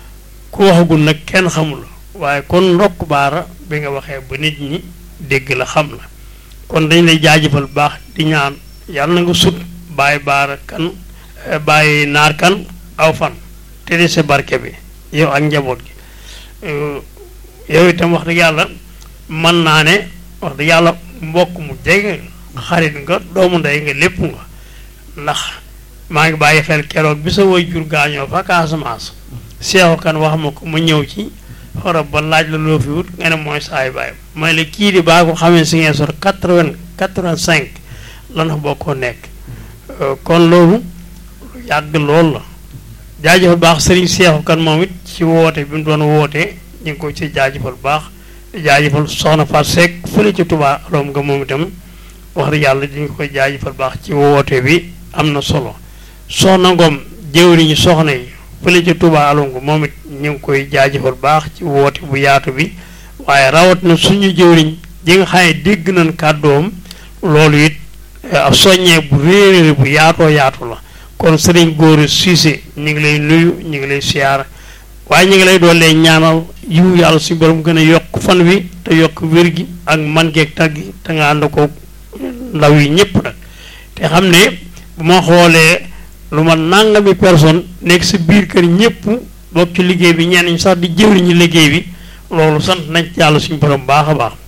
ku waxagul nag kenn xamul waaye kon ndokk baara bi nga waxee ba nit ñi dégg la xam la kon dañ lay jaajëfal bu baax di ñaan yàlla na nga sut bàyyi baara kan eh, bàyyi naar kan aw fan te di sa barke bi yow ak njaboot gi Euh, yow itam wax dëgg yàlla mën naa ne wax dëgg yàlla mbokk mu jege xarit nga doomu ndey nga lépp nga ndax maa ngi bàyyi xel keroog bi sa way jur gaañoo fa Casamance seexu kan wax ma ko ma ñëw ci xorob ba laaj la loo fi wut nga ne mooy saay bàyyi may la kii di baa ko xamee si ngeen sor quatre-vingt quatre-vingt-cinq lan fa bokkoo nekk Euh, kon loolu lu yàgg lool la jaajëfal baax sëriñ seexu kan moom it ci woote bi mu doon wootee ñu ngi ko ci jaajëfal baax di jaajëfal soxna Fatou Seck fële ci Touba aloom nga moom itam wax dëgg yàlla di nga koy jaajëfal baax ci woote bi am na solo soxna Ngom jëwriñu soxna yi fële ci Touba aloom nga moom it ñu ngi koy jaajëfal baax ci woote bu yaatu bi waaye rawat na suñu jëwriñ ji nga xam ne dégg nañ kàddoom loolu it ab soññee bu réeréer bu yaatoo yaatu la kon sëriñ góor Cissé ñu ngi lay nuyu ñu ngi lay siyaar waaye ñu ngi lay doolee ñaanal yiw yàlla suñu borom gën a yokk fan wi te yokk wér gi ak man geeg tag gi te nga ànd ko ndaw yi ñëpp nag te xam ne bu ma xoolee lu ma nangami personne nekk si biir kër ñëpp bokk ci liggéey bi ñenn ñi sax di jëwriñu liggéey bi loolu sant nañ ci yàlla suñu borom baax a baax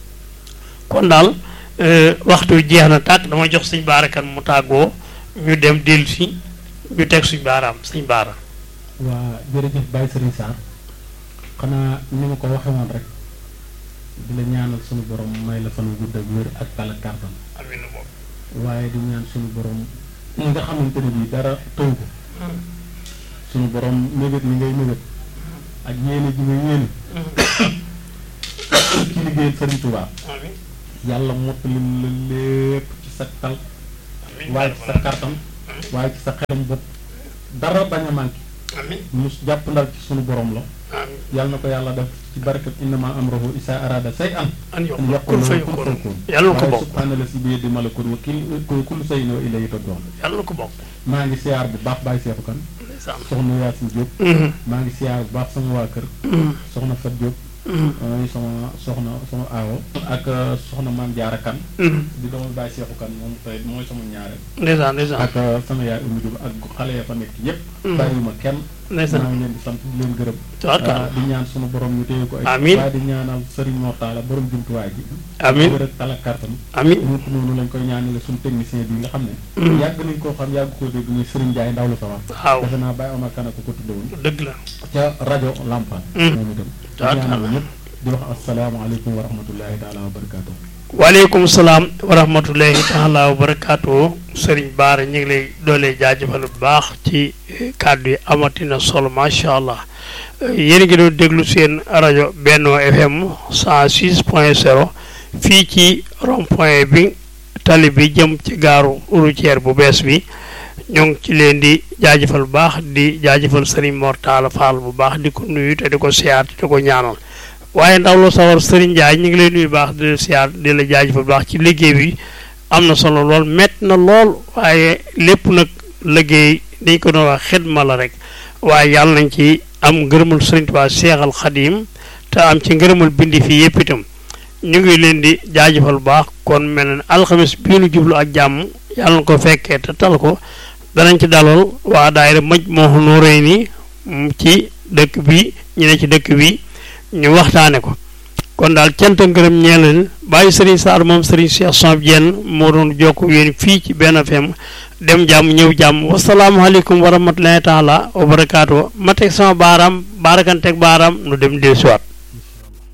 kon daal euh, waxtu wi jeex na tàkk dama jox suñ baarakan mu tàggoo ñu dem dellu si ñu teg suñ baaraam suñ baaraam waa jërëjëf Baye Serigne Sarr xanaa ni ma ko waxe woon rek di la ñaanal sunu borom may la fan gudd ak wér ak tal ak kàttan amiin boobu waaye di ñaan sunu borom ñi nga xamante ne bii dara tëw ko sunu borom mébét mi ngay mébét ak yéene ji nga yéene ci liggéeyal Sëriñ Tuubaa amiin yàlla mottalim la lépp ci sa tal amiin waaye ci sa kàttan waaye ci sa xelam bopp dara bañ a manqué amiin ñu jàpp ndal ci sunu borom la amiin yàlla na ko yàlla def ci barkat innama amruhu isa arada say an an yokk an kun fa yaqul lahu kun yokkoon fayakun yàlla na ko waaye bokk subhaana la si biir di malakut wa kil kullu shay'in wa ilayhi turja'un yàlla na ko bokk maa ngi siyaar bu baax Baye Seexu Kan ndeysaan soxna Yaasin Diop Mhm, maa ngi siyaar bu baax sama waa kër mhm, soxna Fat Diop mhm, mooy sama soxna sama aawo ak uh, soxna Maam Jaara Kan mhm. di doomu Baye Seexu Kan moom tey mooy sama ñaareel ndeysaan ndeysaan ak uh, sama yaay Umu Diop ak xale ya fa nekk yépp Mhm. bàyyiwuma kenn maa ndeysaan ngi leen di sant di leen gërëm tabarkalla Uh, di ñaan sunu borom ñu téye ko ay Amiin. waaye di ñaanal Serigne Mor Talla borom jumtuwaay ji amiin wër ak tal ak kàttan amiin ñu ko noonu lañ koy ñaanale suñu technicien bi nga xam ne Mhm. yàgg nañ koo xam yàgg koo dégg muy Serigne Ndiaye ndaw la sa wax waaw defe naa Baye Omar Kane ko ko tudde woon dëgg la ca rajo Lampan Mhm. moom itam di Tabarkalla. ñaanal ñëpp di wax asalaamaaleykum wa rahmatullahi taala wa barakaatu waaleykum salaam wa rahmatullahi taala wa barakaatu sëriñ Baara ñu ngi lay doolee jaajëfal bu baax ci eh, kàddu yi amatina solo macha allah Eh, yéen a ngi doon déglu seen rajo Benno FM 106 point 0 fii ci rond point bi tali bi jëm ci gaaru routière bu bees bi ñoo ngi ci leen di jaajëfal bu baax di jaajëfal sëriñ Mor Talla Fall bu baax di ko nuyu te di ko siyaar te di ko ñaanal waaye ndaw la sawar Serigne Ndiaye ñu ngi lay nuyu baax di la siyaar di la jaajëfal bu baax ci liggéey bi am na solo lool métti na lool waaye lépp nag liggéey dañ ko doon wax xidma la rek waaye yàlla nañ ci am ngërëmul Serigne Touba Seexal Xadim te am ci ngërëmul bindi fii yëpp itam ñu ngi leen di jaajëfal bu baax kon mel na ne alxames bii nu jublu ak jàmm yàlla na ko fekkee te tal ko danañ ci dalal waa daayira mëj moo nuuree ni ci dëkk bi ñu ne ci dëkk bi ñu waxtaane ko kon daal cant ak ngërëm ñeel leen bàyyi Serigne Sarr moom Serigne Cheikh Samb Diène moo doon jokk yéen fii ci benn FM dem jàmm ñëw jàmm wasalaamualeykum wa rahmatulahi taala wa barakaatu ma teg sama baaraam baarakanteeg baaraam nu dem dellusiwaat